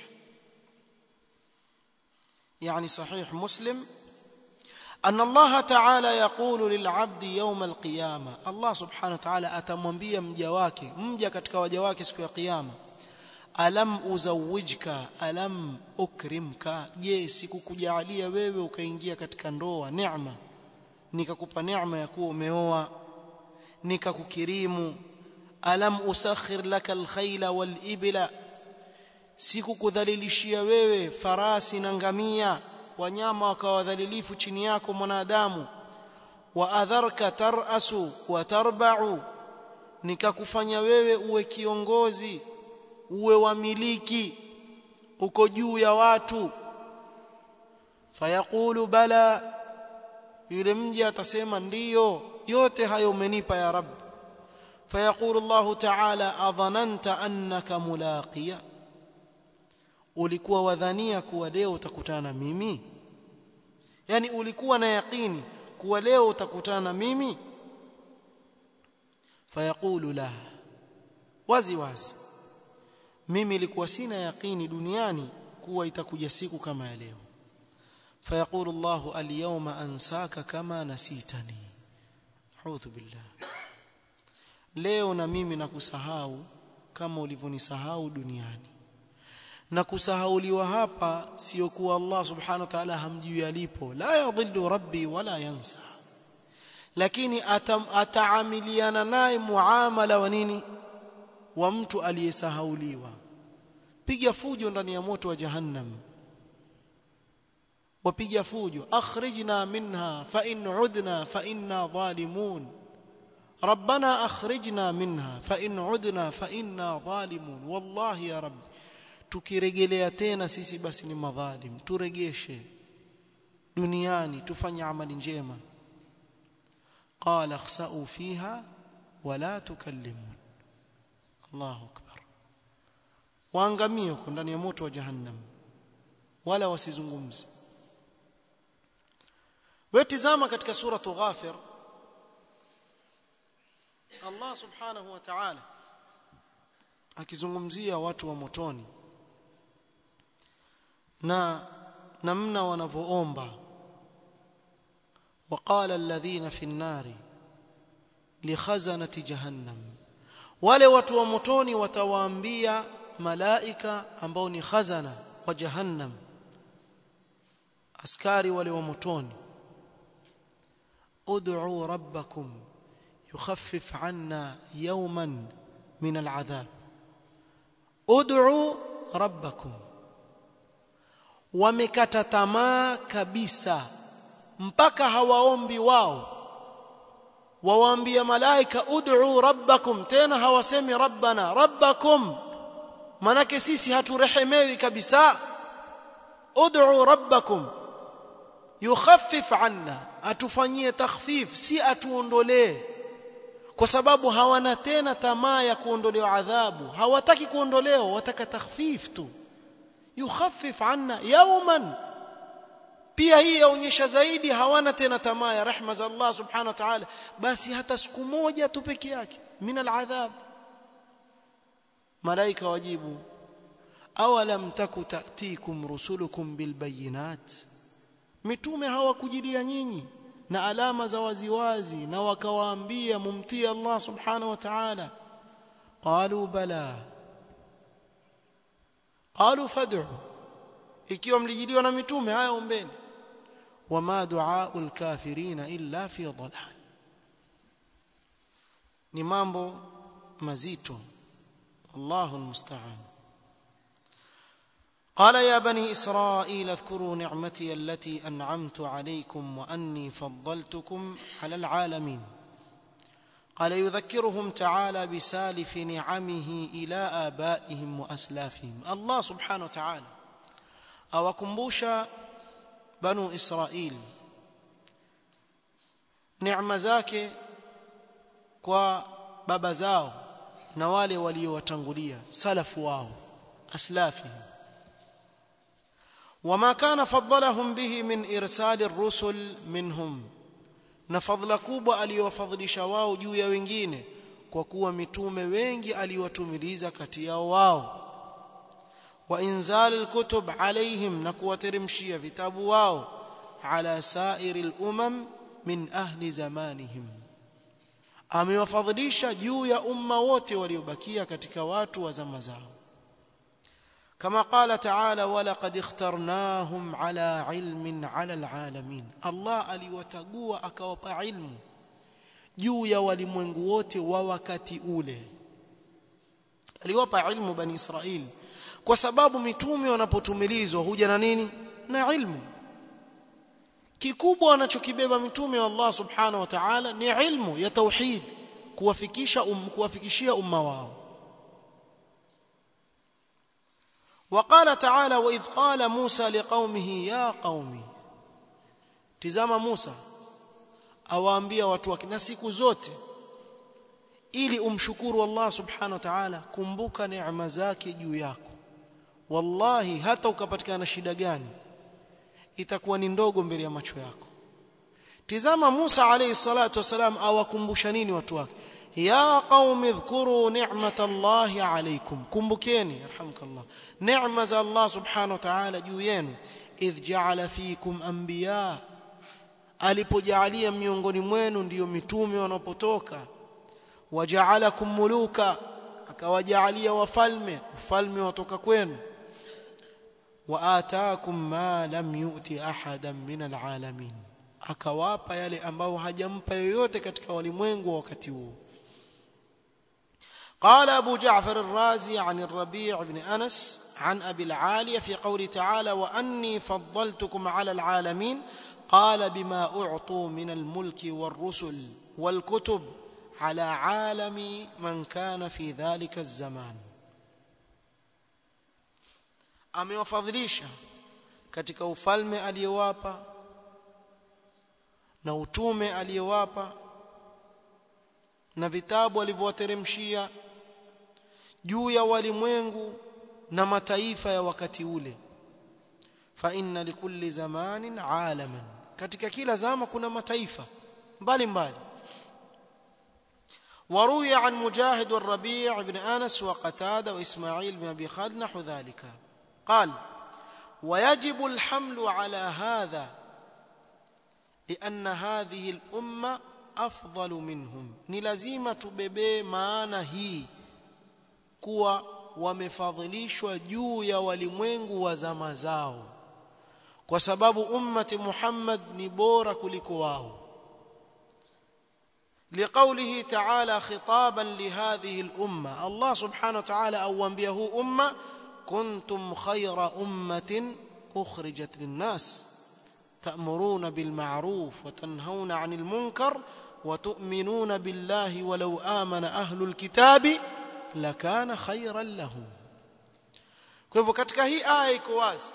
يعني صحيح مسلم أن الله تعالى يقول للعبد يوم القيامة الله سبحانه وتعالى atamwambia mja wake mja katika waja wake siku ya kiyama alam uzawijka alam ukrimka je sikukujalia wewe ukaingia katika ndoa neema nikakupa neema ya kuwa umeoa nikakukirimu alam usakhir laka alkhayla walibla sikukudhalilishia wewe farasi na ngamia wanyama wakawadhalilifu chini yako mwanadamu wa adharka tarasu wa tarba'u nikakufanya wewe uwe kiongozi uwe wamiliki uko juu ya watu fayaqulu bala yule mja atasema ndiyo yote hayo umenipa ya rab fayaqulu Allah ta'ala adhananta annaka mulaqiya ulikuwa wadhania kuwa leo utakutana na mimi yani ulikuwa na yaqini kuwa leo utakutana na mimi fayaqulu la wazi wazi mimi nilikuwa sina yaqini duniani kuwa itakuja siku kama ya leo fayaqulu Allah al-yawma ansaka kama nasitani a'udhu billah leo na mimi nakusahau kama ulivyonisahau duniani na kusahauliwa hapa sio kuwa Allah subhanahu wa ta'ala hamjui alipo la yadhillu rabbi wala yansa lakini atam, ataamiliana naye muamala wa nini wa mtu aliyesahauliwa piga fujo ndani ya moto wa jahannam wapiga fujo akhrijna minha fa in udna fa inna zalimun ربنا اخرجنا منها فان عدنا فانا ظالمون والله يا رب tukirejelea tena sisi basi ni madhalim turegeshe duniani tufanye amali njema qala khsa'u fiha wala tukallimun Allahu akbar waangamie huko ndani ya moto wa jahannam wala wasizungumze wetizama katika suratu ghafir Allah subhanahu wa ta'ala akizungumzia watu wa motoni na namna wanavyoomba وقال الذين في النار لخزنة جهنم wale watu wa motoni watawaambia malaika ambao ni khazana wa jahannam askari wale wa motoni ud'u rabbakum yukhaffif 'anna yawman min al'adhab ud'u rabbakum wamekata tamaa kabisa mpaka hawaombi wao wawaambia malaika ud'u rabbakum tena hawasemi rabbana rabbakum manake sisi haturehemewi kabisa ud'u rabbakum yukhaffif anna atufanyie takhfif si atuondolee kwa sababu hawana tena tamaa ya kuondolewa adhabu hawataki kuondolewa wataka takhfif tu yukhaffif anna yawman pia hii yaonyesha zaidi hawana tena tamaa ya rehma za Allah subhanahu wa ta'ala basi hata siku moja tu peke yake min al'adhab malaika wajibu awalam taku ta'tikum rusulukum bilbayinat mitume hawakujilia nyinyi na alama za waziwazi na wakawaambia mumtii Allah subhanahu wa ta'ala qalu bala qalu fad'u ikiwa mlijiliwa na mitume haya ombeni wama du'aul kafirina illa fi dhalal ni mambo mazito Allahu almusta'an قال يا بني إسرائيل اذكروا نعمتي التي أنعمت عليكم وأني فضلتكم على العالمين قال يذكرهم تعالى بسالف نعمه إلى آبائهم وأسلافهم الله سبحانه وتعالى awakumbusha banu israil neema zake kwa baba zao na wale waliowatangulia salafu wao aslafi وما كان فضلهم به من ارسال الرسل منهم na fadhila kubwa aliyowafadhilisha wao juu ya wengine kwa kuwa mitume wengi aliwatumiliza kati yao wao wa inzal alkutub alaihim na kuwateremshia vitabu wao ala sairi alumam min ahli zamanihim amewafadhilisha juu ya umma wote waliobakia katika watu wa zama zao كما قال تعالى ولقد اخترناهم على علم على العالمين الله aliwatagua akawapa ilmu juu ya walimwengu wote wa wakati ule aliwapa ilmu bani israil kwa sababu mitume wanapotumilizwa huja na nini na ilmu kikubwa wanachokibeba mitume wa Allah subhanahu wa ta'ala ni ilmu ya tauhid kuwafikisha um, kuwafikishia umma wao وقال تعالى واذ قال موسى لقومه يا قومي tizama Musa awaambia watu wake na siku zote ili umshukuru Allah subhanahu wa ta'ala kumbuka neema zake juu yako wallahi hata ukapatikana shida gani itakuwa ni ndogo mbele ya macho yako tizama Musa alayhi salatu wasalam awakumbusha nini watu wake ya qaumi dhkuru ni'matallahi alaykum kumbukeni yarhamukallah neema za Allah subhanahu wa ta'ala juu yenu idh ja'ala fikum anbiya alipojalia miongoni mwenu ndiyo mitume wanapotoka waja'alakum muluka akawajalia wafalme ufalme watoka kwenu wa ataakum ma lam yu'ti ahadan min alalamin akawapa yale ambao hajampa yoyote katika walimwengu wa wakati huo قال أبو جعفر الرازي عن الربيع بن أنس عن أبي العالية في قول تعالى وأني فضلتكم على العالمين قال بما أعطوا من الملك والرسل والكتب على عالم من كان في ذلك الزمان amewafadhilisha katika ufalme aliyowapa na utume aliyowapa na vitabu alivyowateremshia juu ya walimwengu na mataifa ya wakati ule fa inna likulli zamanin alaman katika kila zama kuna mataifa mbalimbali وروي عن مجاهد والربيع بن أنس وقتادة وإسماعيل بن أبي خالد نحو ذلك قال ويجب الحمل على هذا لأن هذه الأمة أفضل منهم ni lazima tubebee maana hii kuwa wamefadhilishwa juu ya walimwengu wa zama zao kwa sababu ummati Muhammad ni bora kuliko wao لقوله تعالى خطابا لهذه الأمة الله سبحانه وتعالى أوانبيه أمة كنتم خير أمة أخرجت للناس تأمرون بالمعروف وتنهون عن المنكر وتؤمنون بالله ولو آمن أهل الكتاب لكان خيرا لهم kwa hivyo katika hii aya iko wazi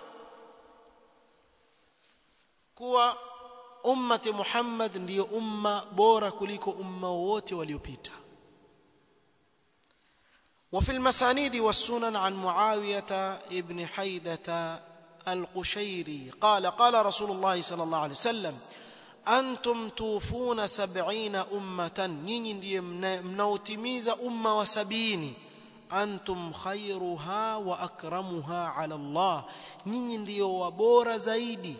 kuwa ummati Muhammad ndiyo umma bora kuliko umma wote waliopita وفي المسانيد والسنن عن معاوية ابن حيدة القشيري قال قال رسول الله صلى الله عليه وسلم أنتم توفون سبعين أمة نيني ndiye mnaotimiza umma wa sabini antum khairuha wa akramuha ala Allah nyinyi ndio wabora zaidi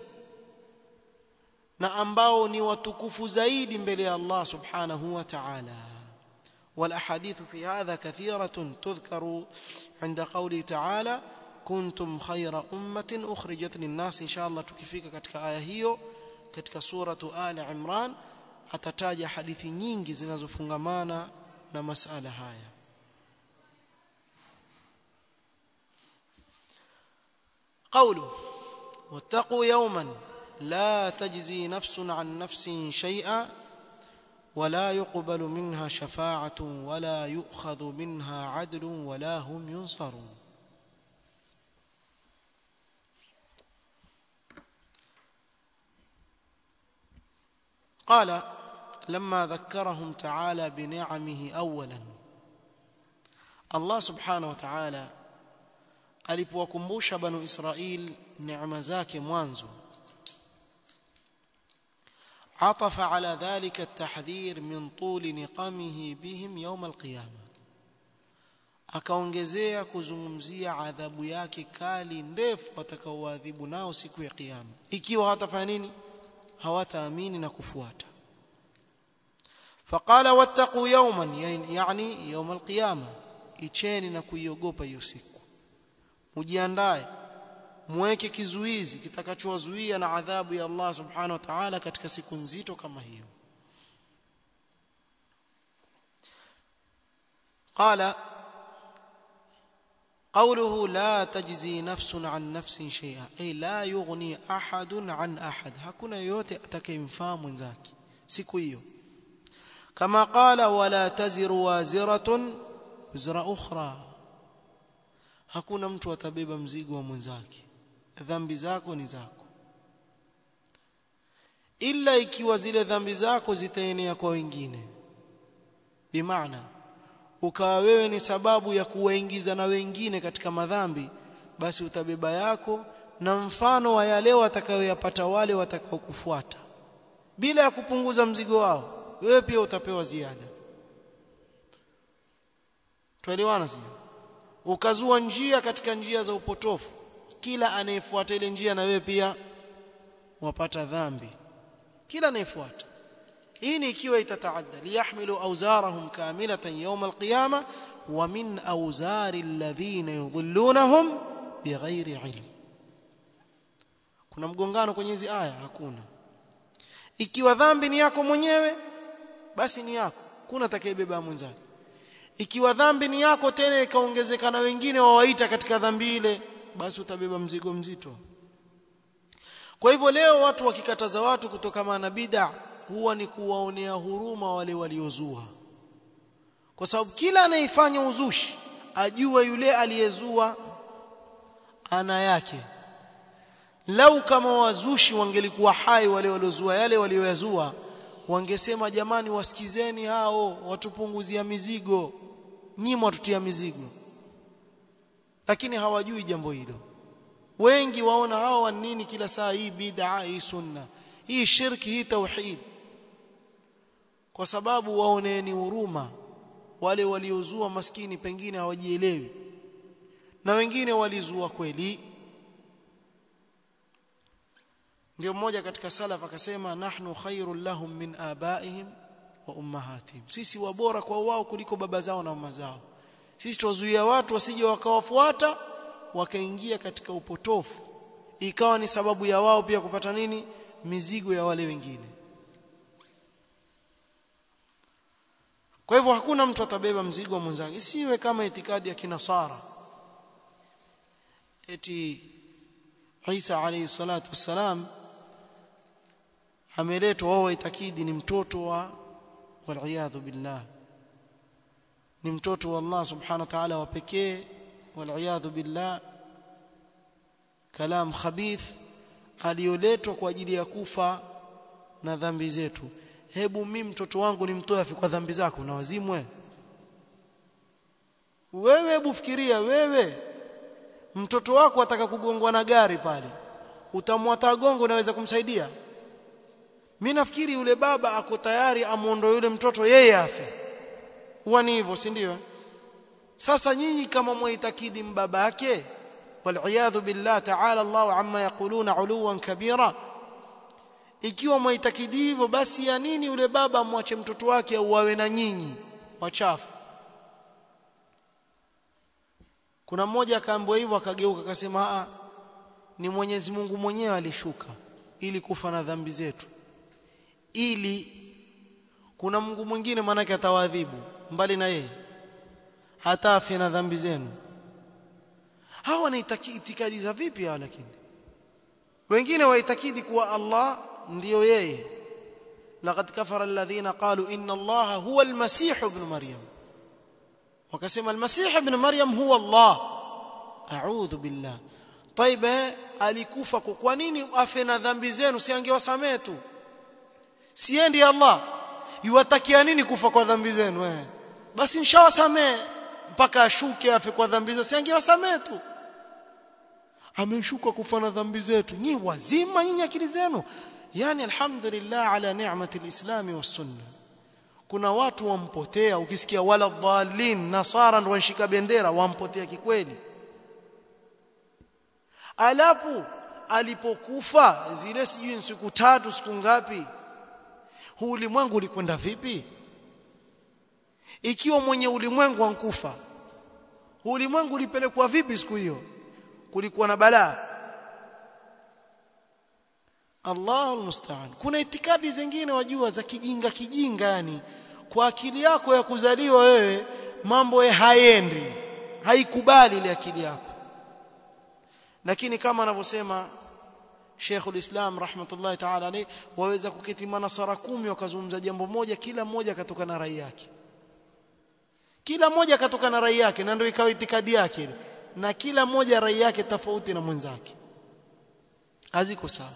na ambao ni watukufu zaidi mbele ya Allah subhanahu wa ta'ala والاحاديث في هذا كثيرة تذكر عند قوله تعالى كنتم خير أمة أخرجت للناس إن شاء الله tukifika katika aya hiyo katika suratu Ali Imran atataja hadithi nyingi zinazofungamana na masala haya قوله واتقوا يوما لا تجزي نفس عن نفس شيئا ولا يقبل منها شفاعة ولا يؤخذ منها عدل ولا هم ينصرون قال لما ذكرهم تعالى بنعمه اولا الله سبحانه وتعالى alipowakumbusha banu Israil neema zake mwanzo عطف على ذلك التحذير من طول نقمه بهم يوم القيامه akaongezea kuzungumzia adhabu yake kali ndefu watakaoadhibu nao siku ya kiyama ikiwa hawatafanya nini hawataamini na kufuata faqala wattaqu yawman yani yawm alqiyama icheni na kuiogopa hiyo siku mujiandae muweke kizuizi kitakachowazuia na adhabu ya Allah subhanahu wa ta'ala katika siku nzito kama hiyo قال قوله لا تجزي نفس عن نفس شيئا اي لا يغني احد عن احد hakuna yote atakayemfaa mwenzake siku hiyo kama qala wala taziru waziratun wizra ukhra hakuna mtu atabeba mzigo wa mwenzake dhambi zako ni zako ila ikiwa zile dhambi zako zitaenea kwa wengine bimaana ukawa wewe ni sababu ya kuwaingiza na wengine katika madhambi basi utabeba yako na mfano wa yale watakayoyapata wale watakaokufuata bila ya kupunguza mzigo wao wewe pia utapewa ziada tuelewana sio ukazua njia katika njia za upotofu kila anayefuata ile njia na wewe pia wapata dhambi kila anayefuata hii ni ikiwa itataadda liyahmilu awzarahum kamilatan yawm alqiyama wa min awzari alladhina yudhillunahum bighairi ilm kuna mgongano kwenye hizi aya hakuna ikiwa dhambi ni yako mwenyewe basi ni yako kuna atakayebeba mwenzake ikiwa dhambi ni yako tena ikaongezeka na wengine wawaita katika dhambi ile basi utabeba mzigo mzito kwa hivyo leo watu wakikataza watu kutoka na bid'a huwa ni kuwaonea huruma wale waliozua kwa sababu kila anayefanya uzushi ajue yule aliyezua ana yake lau kama wazushi wangelikuwa hai wale waliozua yale walioyazua wangesema jamani wasikizeni hao watupunguzia mizigo nyinyi watutia mizigo lakini hawajui jambo hilo wengi waona hawa nini kila saa hii bid'a hii sunna hii shirki hii tauhid kwa sababu waoneni huruma wale waliozua maskini pengine hawajielewi na wengine walizua kweli ndio mmoja katika salaf akasema nahnu khairul lahum min abaihim wa ummahatihim sisi wabora kwa wao kuliko baba zao na mama zao sisi tuwazuia watu wasije wakawafuata wakaingia katika upotofu ikawa ni sababu ya wao pia kupata nini mizigo ya wale wengine kwa hivyo hakuna mtu atabeba mzigo wa mwenzake isiwe kama itikadi ya kinasara eti Isa alayhi salatu wassalam ameletwa wao itakidi ni mtoto wa waliyadhu billah ni mtoto wa Allah subhanahu wa ta'ala wa pekee waliyadhu billah kalam khabith alioletwa kwa ajili ya kufa na dhambi zetu hebu mimi mtoto wangu nimtoe afi kwa dhambi zako na wazimwe wewe hebu fikiria wewe mtoto wako ataka kugongwa na gari pale utamwata gongo unaweza kumsaidia mimi nafikiri yule baba ako tayari amuondoe yule mtoto yeye afe huwa ni hivyo si ndio sasa nyinyi kama mwaitakidi mbabake waliyadhu billah ta'ala Allah amma yaquluna uluwan kabira ikiwa mwaitakidi hivyo basi ya nini yule baba amwache mtoto wake auawe na nyinyi wachafu kuna mmoja akaambiwa hivyo akageuka akasema a ni Mwenyezi Mungu mwenyewe alishuka ili kufa na dhambi zetu ili kuna Mungu mwingine manake atawadhibu mbali na yeye hata afya na dhambi zenu hawa ni itikadi za vipi hawa lakini wengine waitakidi kuwa Allah ndiyo yeye laqad kafara alladhina qalu inna allaha huwa almasih ibn maryam wakasema almasih ibn maryam huwa allah a'udhu billah طيب alikufa kwa nini afe na dhambi zenu si angewasamehe tu siendi allah yuwatakia nini kufa kwa dhambi zenu eh basi nishawasamee mpaka ashuke afe kwa dhambi zetu siangewasamee tu ameshuka kufa na dhambi zetu nyi wazima nyinyi akili zenu yani alhamdulillah ala ni'mati alislami was sunna kuna watu wampotea ukisikia wala dhalin nasara ndio wanshika bendera wampotea kikweli alafu alipokufa zile sijui siku tatu siku ngapi huu ulimwengu ulikwenda vipi ikiwa mwenye ulimwengu ankufa huu ulimwengu ulipelekwa vipi siku hiyo kulikuwa na balaa Allahu almusta'an kuna itikadi zingine wajua za kijinga kijinga yani kwa akili yako ya kuzaliwa wewe mambo ya haendi haikubali ile akili yako lakini kama anavyosema Sheikhul Islam rahmatullahi ta'ala alayhi waweza kuketi manasara kumi wakazungumza jambo moja kila mmoja katoka na rai yake kila mmoja katoka na rai yake na ndio ikawa itikadi yake na kila mmoja rai yake tofauti na mwenzake haziko sawa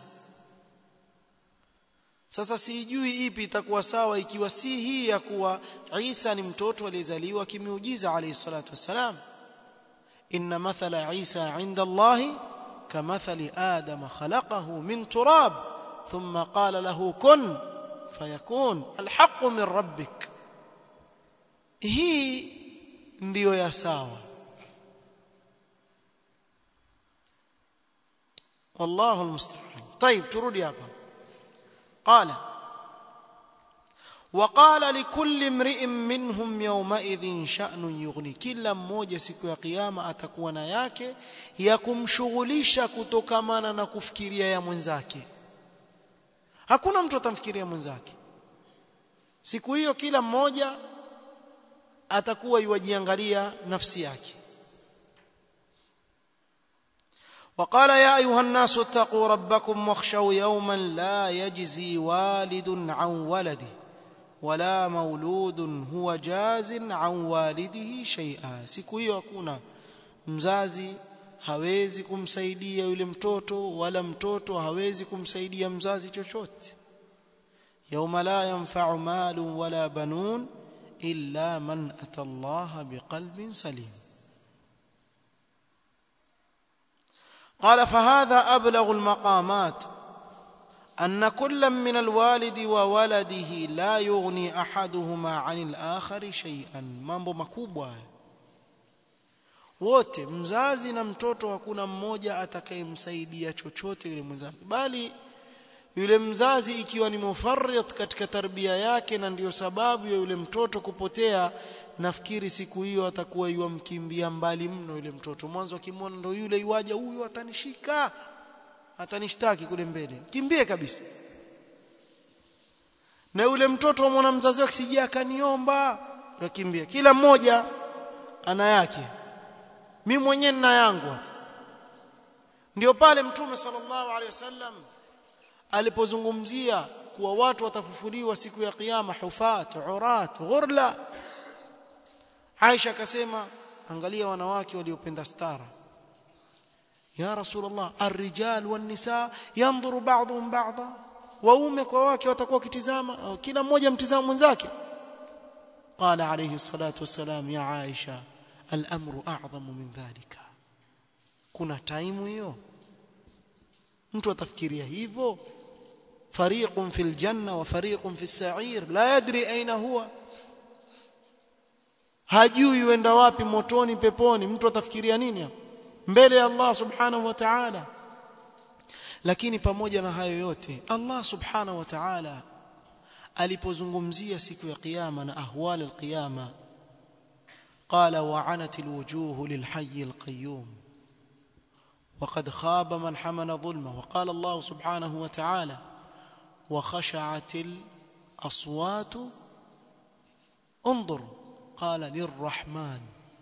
sasa sijui ipi itakuwa sawa ikiwa si hii ya kuwa Isa ni mtoto aliyezaliwa kimiujiza alayhi salatu wassalam inna mathala Isa inda Allah kamathali Adam khalaqahu min turab thumma qala lahu kun fayakun alhaq min rabbik hii ndiyo ya sawa والله المستعان طيب ترudi hapa قال وقال لكل امرئ منهم يومئذ شأن يغني kila mmoja siku ya kiyama atakuwa na yake ya kumshughulisha kutokamana na kufikiria ya mwenzake hakuna mtu atamfikiria mwenzake siku hiyo kila mmoja atakuwa yuwajiangalia nafsi yake وقال يا ايها الناس اتقوا ربكم واخشوا يوما لا يجزي والد عن ولده ولا مولود هو جاز عن والده شيئا siku hiyo hakuna mzazi hawezi kumsaidia yule mtoto wala mtoto hawezi kumsaidia mzazi chochote يوم لا ينفع مال ولا بنون الا من اتى الله بقلب سليم قال فهذا أبلغ المقامات أن كل من الوالد وولده لا يغني أحدهما عن الآخر شيئا mambo makubwa wote mzazi na mtoto hakuna mmoja atakayemsaidia chochote yule mwenzake bali yule mzazi ikiwa ni mufarrit katika tarbia yake na ndiyo sababu ya yule mtoto kupotea nafikiri siku hiyo atakuwa yuamkimbia mbali mno yule mtoto mwanzo akimwona ndo yule iwaja huyo atanishika atanishtaki kule mbele kimbie kabisa na yule mtoto amwona mzazi wake sija akaniomba yakimbia kila mmoja ana yake mimi mwenyewe nina yangu ndio pale mtume sallallahu alaihi wasallam alipozungumzia kuwa watu watafufuliwa siku ya kiyama hufat urat ghurla Aisha akasema angalia wanawake waliopenda stara ya rasulullah arrijal wan nisa yanzuru ba'dhum ba'dha waume kwa wake watakuwa kitizama kila mmoja mtizama mwenzake قال عليه الصلاه والسلام يا عائشه الامر اعظم من ذلك kuna time hiyo mtu atafikiria hivyo fariqun fil janna wa fariqun fis sa'ir la yadri aina huwa hajui yuenda wapi motoni peponi mtu atafikiria nini hapo mbele ya Allah subhanahu wa ta'ala lakini pamoja na hayo yote Allah subhanahu wa ta'ala alipozungumzia siku ya kiyama na ahwal alqiyama قال وعنت الوجوه للحي القيوم وقد خاب من حمل ظلمه وقال الله سبحانه وتعالى وخشعت الاصوات انظر قال للرحمن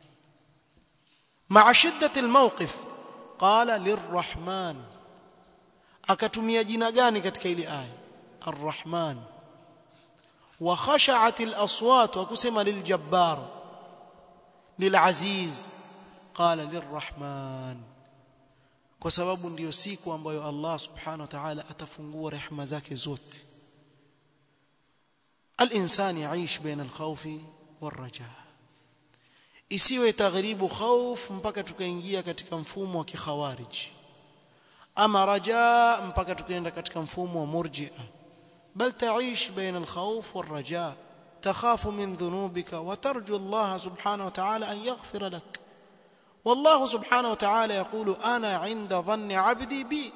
مع شدة الموقف قال للرحمن akatumia jina gani katika ile aya arrahman wa khasha'at al-aswat wa kusema liljabbar lilaziz qala lirrahman kwa sababu ndiyo siku ambayo Allah subhanahu wa ta'ala atafungua rehema zake zote الانسان يعيش بين الخوف والرجاء isiwe taghribu khauf mpaka tukaingia katika mfumo wa kikhawarij ama rajaa mpaka tukaenda katika mfumo wa murji'a bal taish baina alkhawf walraja takhafu min dhunubika wa tarju Allah subhanahu wa ta'ala an yaghfira lak والله سبحانه وتعالى يقول انا عند ظن عبدي بي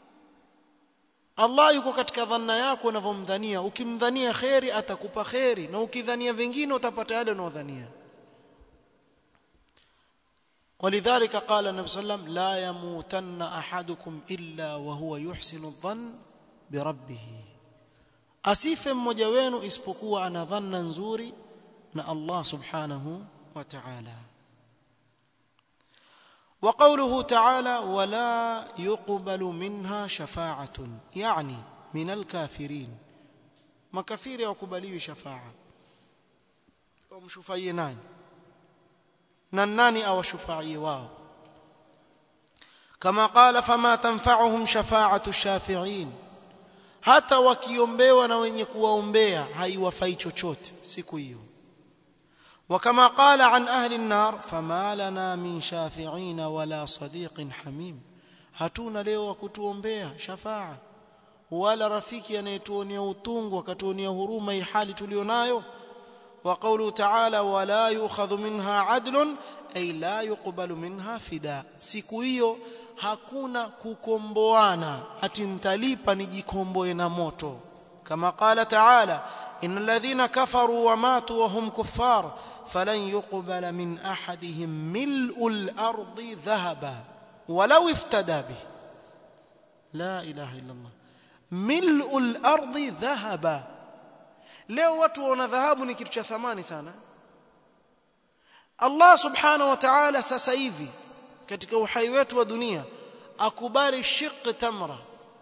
Allah yuko katika dhanna yako unavyomdhania ukimdhania khairi atakupa khairi na ukidhania vingine utapata yale unaodhania ولذلك قال النبي صلى الله عليه وسلم لا يموتن احدكم الا وهو يحسن الظن بربه asife mmoja wenu isipokuwa ana dhanna nzuri na Allah subhanahu wa ta'ala وقوله تعالى ولا يقبل منها شفاعة يعني من الكافرين مكافر يقبلوا شفاعة ومشفعي ناني نناني أو شفعي واو كما قال فما تنفعهم شفاعة الشافعين hata wakiombewa na wenye kuwaombea haiwafai chochote siku hiyo وكما قال عن أهل النار فما لنا من شافعين ولا صديق حميم hatuna leo wa kutuombea shafaa wala rafiki anayetuonea utungu akatuonea huruma hii hali tulionayo wa qawlu ta'ala wala yu'khadhu minha 'adlun ay la yuqbalu minha fida siku hiyo hakuna kukomboana ati nitalipa nijikomboe na moto kama qala ta'ala إن الذين كفروا وماتوا وهم كفار فلن يقبل من أحدهم ملء الأرض ذهبا ولو افتدى به لا إله إلا الله ملء الأرض ذهبا leo watu wana dhahabu ni kitu cha thamani sana Allah subhanahu wa ta'ala sasa hivi katika uhai wetu wa dunia akubali shiq tamra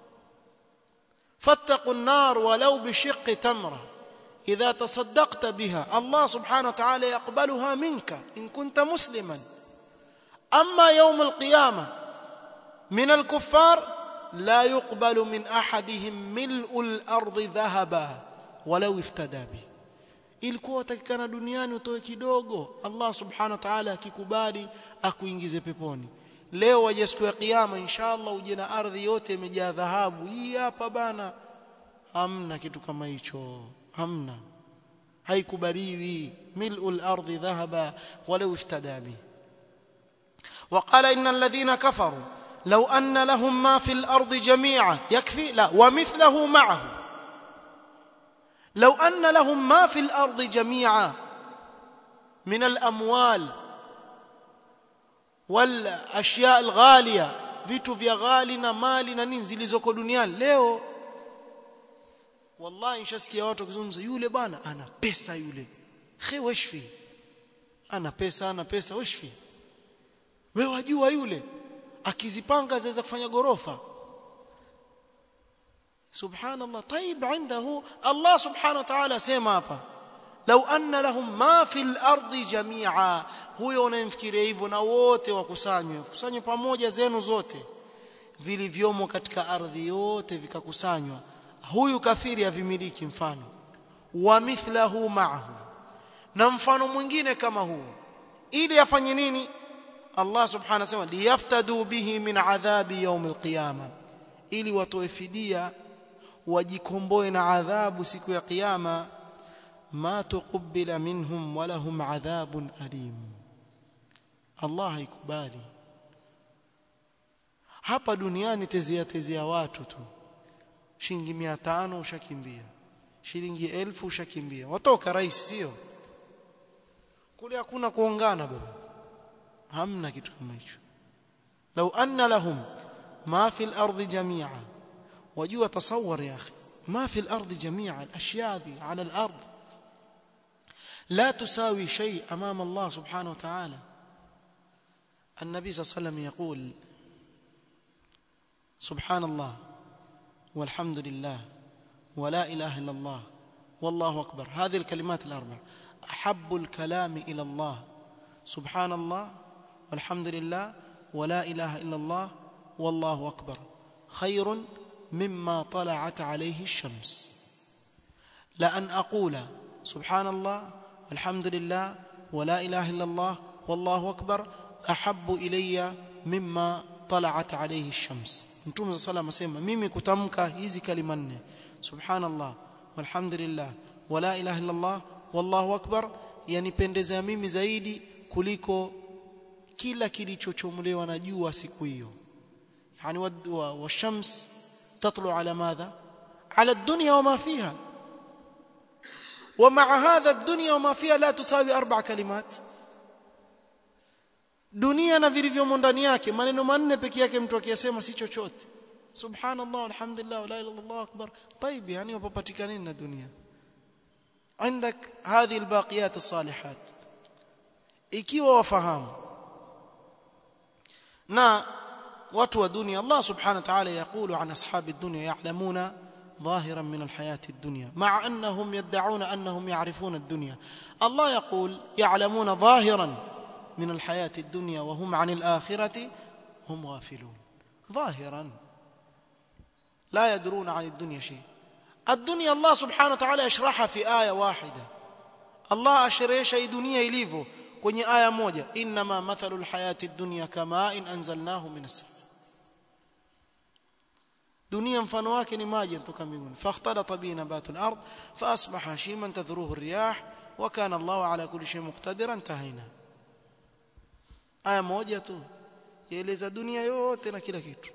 fattaqu an-nar walau bi shiq tamra إذا تصدقت بها الله سبحانه وتعالى يقبلها منك إن كنت مسلما أما يوم القيامة من الكفار لا يقبل من أحدهم ملء الأرض ذهبا ولو افتدى به ilikuwa utakikana duniani utoe kidogo Allah subhanahu wa ta'ala akikubali akuingize peponi leo waje siku ya kiyama inshallah uje na ardhi yote imejaa dhahabu hii hapa bana hamna kitu kama hicho hamna haikubaliwi mil'ul ardi dhahaba walau iftada bi وقال ان الذين كفروا لو ان لهم ما في الارض جميعا يكفي لا ومثله معه لو ان لهم ما في الارض جميعا من الاموال والاشياء الغاليه vitu vya ghali na mali na nini zilizoko duniani leo wallahi nishasikia watu wakizungumza yule bwana ana pesa yule khe washfi ana pesa ana pesa washfi wewe wajua yule akizipanga zaweza kufanya gorofa subhanallah طيب عنده الله سبحانه وتعالى sema hapa لو ان لهم ما في الارض جميعا huyo unayemfikiria hivyo na wote wakusanywe kusanywe pamoja zenu zote vilivyomo katika ardhi yote vikakusanywa huyu kafiri avimiliki mfano wa mithlahu ma'ahu na mfano mwingine kama huu ili afanye nini Allah subhanahu wa ta'ala liyaftadu bihi min adhabi yawm alqiyama ili watoe fidia wajikomboe na adhabu siku ya kiyama ma tuqbila minhum wa lahum adhabun alim Allah haikubali hapa duniani tezea tezea watu tu shilingi 500 ushakimbia shilingi 1000 ushakimbia watoka rais sio kule hakuna kuongana baba hamna kitu kama hicho لو ان لهم ما في الارض جميعا وجوا تصور يا اخي ما في الارض جميعا الاشياء دي على الارض لا تساوي شيء امام الله سبحانه وتعالى النبي صلى الله عليه وسلم يقول سبحان الله والحمد لله ولا اله الا الله والله اكبر هذه الكلمات الاربع احب الكلام الى الله سبحان الله والحمد لله ولا اله الا الله والله اكبر خير مما طلعت عليه الشمس la an aqula subhanallah walhamdulillah wala ilaha illa allah wallahu akbar ahabbu ilayya mimma tala'at alayhi ash-shams mtume sallallahu asema mimi kutamka hizi kalima nne subhanallah walhamdulillah wala ilaha illa allah wallahu akbar yanipendeza mimi zaidi kuliko kila kilichochomolewa na jua siku hiyo yani washams tatlu ala madha ala ad-dunya wama fiha ومع هذا الدنيا وما فيها لا تساوي اربع كلمات dunia na vilivyomo ndani yake maneno manne peke yake mtu akiyasema si chochote subhanallah alhamdulillah la ilaha illallah akbar طيب yani wapatikana nini na dunia عندك هذه الباقيات الصالحات ikiwa wafahamu na watu wa dunia Allah subhanahu wa ta'ala yaqulu an ashabi ad-dunya ya'lamuna ظاهرا من الحياة الدنيا مع أنهم يدعون أنهم يعرفون الدنيا الله يقول يعلمون ظاهرا من الحياة الدنيا وهم عن الآخرة هم غافلون ظاهرا لا يدرون عن الدنيا شيء الدنيا الله سبحانه وتعالى يشرحها في آية واحدة الله أشريش أي دنيا إليفو kwenye aya moja inma mathalu alhayati ad-dunya kama in anzalnahu min as-sama dunia mfano wake ni maji kutoka mbinguni fakhtalata bi nabatul ard fa asbaha shiman tadhruhu ar-riyah wa kana Allahu ala kulli shay muqtadiran tahina aya moja tu yaeleza dunia yote na kila kitu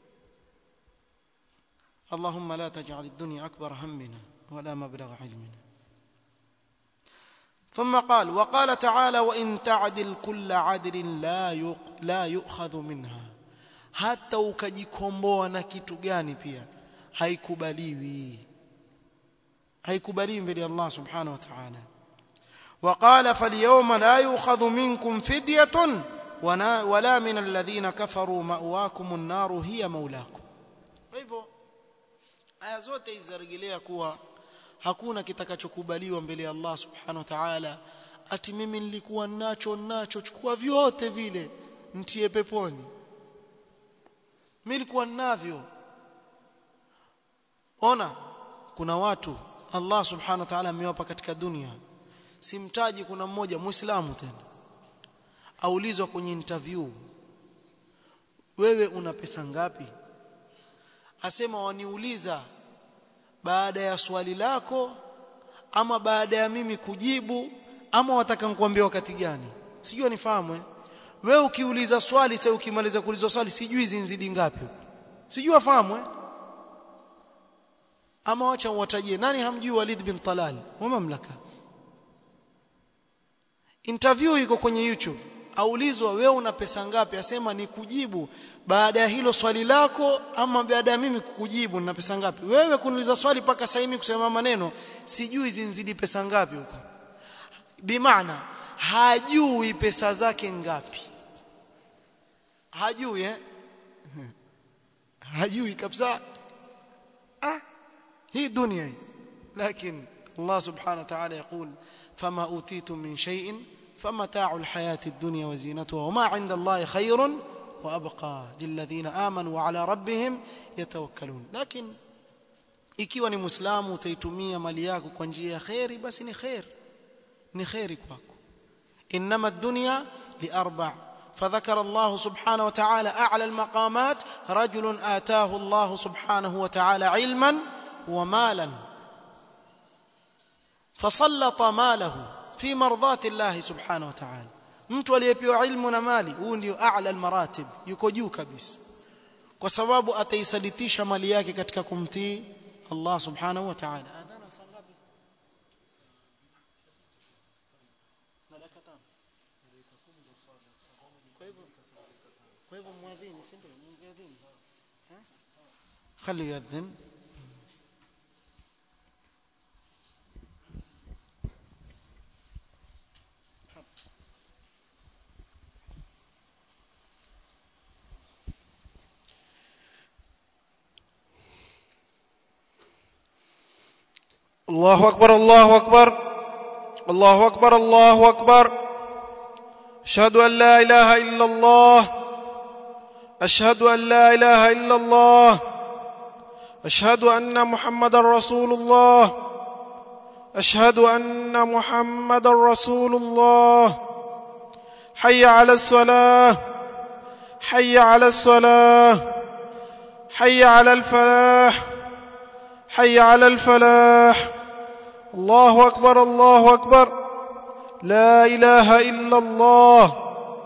اللهم لا تجعل الدنيا أكبر همنا ولا مبلغ علمنا ثم قال وقال تعالى وإن تعدل كل عدل لا لا يؤخذ منها hata ukajikomboa na kitu gani pia haikubaliwi haikubaliwi mbele ya Allah subhanahu wa ta'ala وقال فاليوم لا يؤخذ منكم فدية ولا من الذين كفروا مأواكم النار هي مولاكم hivyo aya zote hizarejelea kuwa hakuna kitakachokubaliwa mbele ya Allah subhanahu wa ta'ala ati mimi nilikuwa nacho nacho chukua vyote vile mtie peponi mimi nilikuwa navyo ona kuna watu Allah subhanahu wa ta'ala amewapa katika dunia simtaji kuna mmoja muislamu tena aulizwa kwenye interview wewe una pesa ngapi asema waniuliza baada ya swali lako ama baada ya mimi kujibu ama wataka nikwambie wakati gani sijui nifahamu eh? wewe ukiuliza swali sasa ukimaliza kuuliza swali sijui zinzidi ngapi huko sijui afahamu eh? ama wacha uwatajie nani hamjui Walid bin Talal wa mamlaka interview iko kwenye YouTube aulizwa wewe una pesa ngapi asema ni kujibu baada ya hilo swali lako ama baada ya mimi kukujibu nina pesa ngapi wewe kuniuliza swali paka sasa mimi kusema maneno sijui zinzidi pesa ngapi huko bimaana hajui pesa zake ngapi hajui eh hajui kabisa ah hii dunia hii lakini Allah subhanahu wa ta'ala يقول فما اوتيتم من شيء فمتاع الحياة الدنيا وزينتها وما عند الله خير وابقى للذين امنوا وعلى ربهم يتوكلون لكن ikiwa ni muislamu utaitumia mali yako kwa njia ya khairi basi ni khair ni khairi kwako انما الدنيا لاربع فذكر الله سبحانه وتعالى اعلى المقامات رجل اتاه الله سبحانه وتعالى علما ومالا فسلط ماله في مرضاه الله سبحانه وتعالى mtu aliyepewa ilmu na mali huu ndio a'la almaratib yuko juu kabisa kwa sababu ataisalitisha mali yake katika kumtii Allah subhanahu wa ta'ala adhana sangapi kwa hivyo muadhini si ndio muadhini خليه يؤذن الله أكبر الله أكبر الله أكبر الله أكبر أشهد أن لا إله إلا الله أشهد أن لا إله إلا الله أشهد أن محمد رسول الله اشهد ان محمدا رسول الله حي على الصلاه حي على الصلاه حي على الفلاح حي على الفلاح الله اكبر الله اكبر لا اله الا الله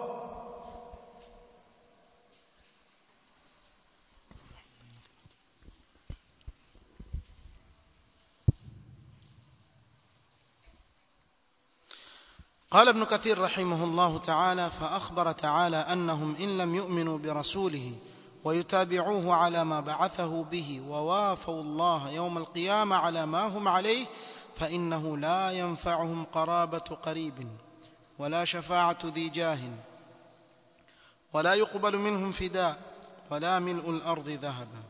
قال ابن كثير رحمه الله تعالى فأخبر تعالى أنهم إن لم يؤمنوا برسوله ويتابعوه على ما بعثه به ووافوا الله يوم القيامة على ما هم عليه فإنه لا ينفعهم قرابة قريب ولا شفاعة ذي جاه ولا يقبل منهم فداء ولا ملء الأرض ذهبا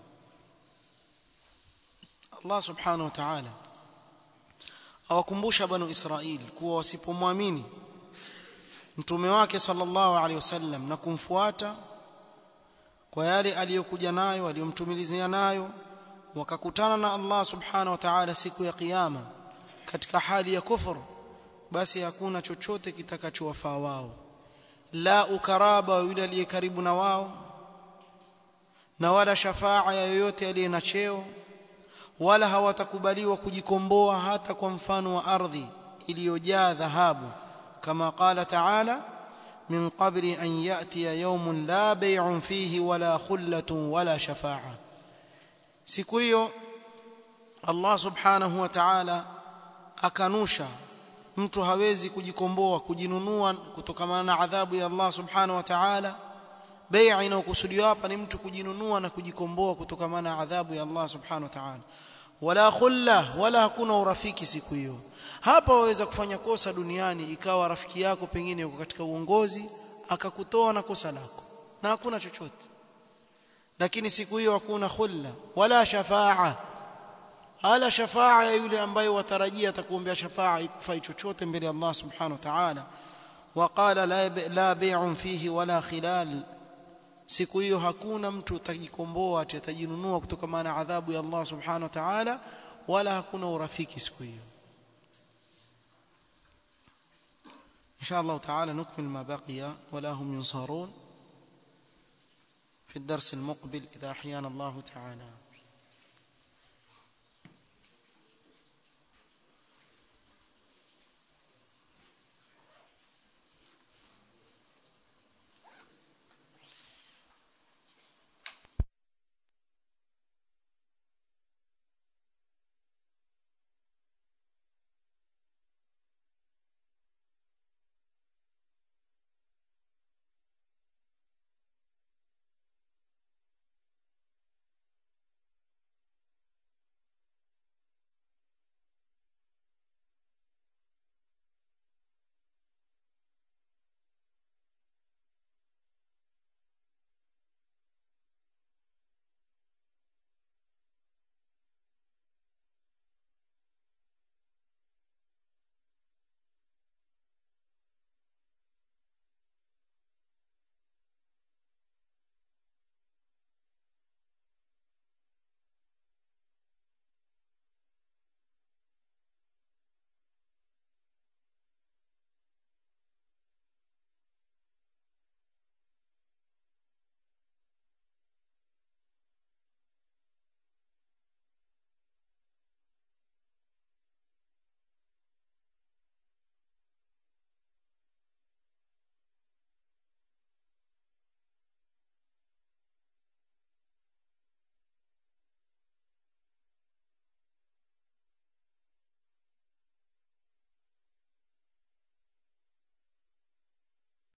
الله سبحانه وتعالى awakumbusha banu Israili kuwa wasipomwamini mtume wake sallallahu alaihi wasallam na kumfuata kwa yale aliyokuja nayo aliyomtumilizia nayo wakakutana na Allah subhanahu wa ta'ala siku ya kiyama katika hali ya kufuru basi hakuna chochote kitakachowafaa wao la ukaraba wa yule aliye karibu na wao na wala shafaa ya yoyote aliye na cheo wala hawatakubaliwa kujikomboa hata kwa mfano wa ardhi iliyojaa dhahabu kama qala ta'ala min qabli an ya'tiya yawmun la bay'un fihi wala khullatun wala shafa'a siku hiyo Allah subhanahu wa ta'ala akanusha mtu hawezi kujikomboa kujinunua kutokana na adhabu ya Allah subhanahu wa ta'ala bai'a inayokusudiwa hapa ni mtu kujinunua na kujikomboa kutokana na adhabu ya Allah subhanahu wa ta'ala wala khulla wala hakuna urafiki siku hiyo hapa waweza kufanya kosa duniani ikawa rafiki yako pengine yuko katika uongozi akakutoa na kosa lako na hakuna chochote lakini siku hiyo hakuna khulla wala shafaa ala shafaa ya yule ambaye watarajia atakuombea shafaa ikufai chochote mbele ya Allah subhanahu wa ta'ala waqala la la bai'un fihi wala khilal siku hiyo hakuna mtu atajikomboa atajinunua kutokana na adhabu ya Allah subhanahu wa ta'ala wala hakuna urafiki siku hiyo إن شاء الله تعالى نكمل ما بقي ولا هم ينصرون في الدرس المقبل إذا أحيانا الله تعالى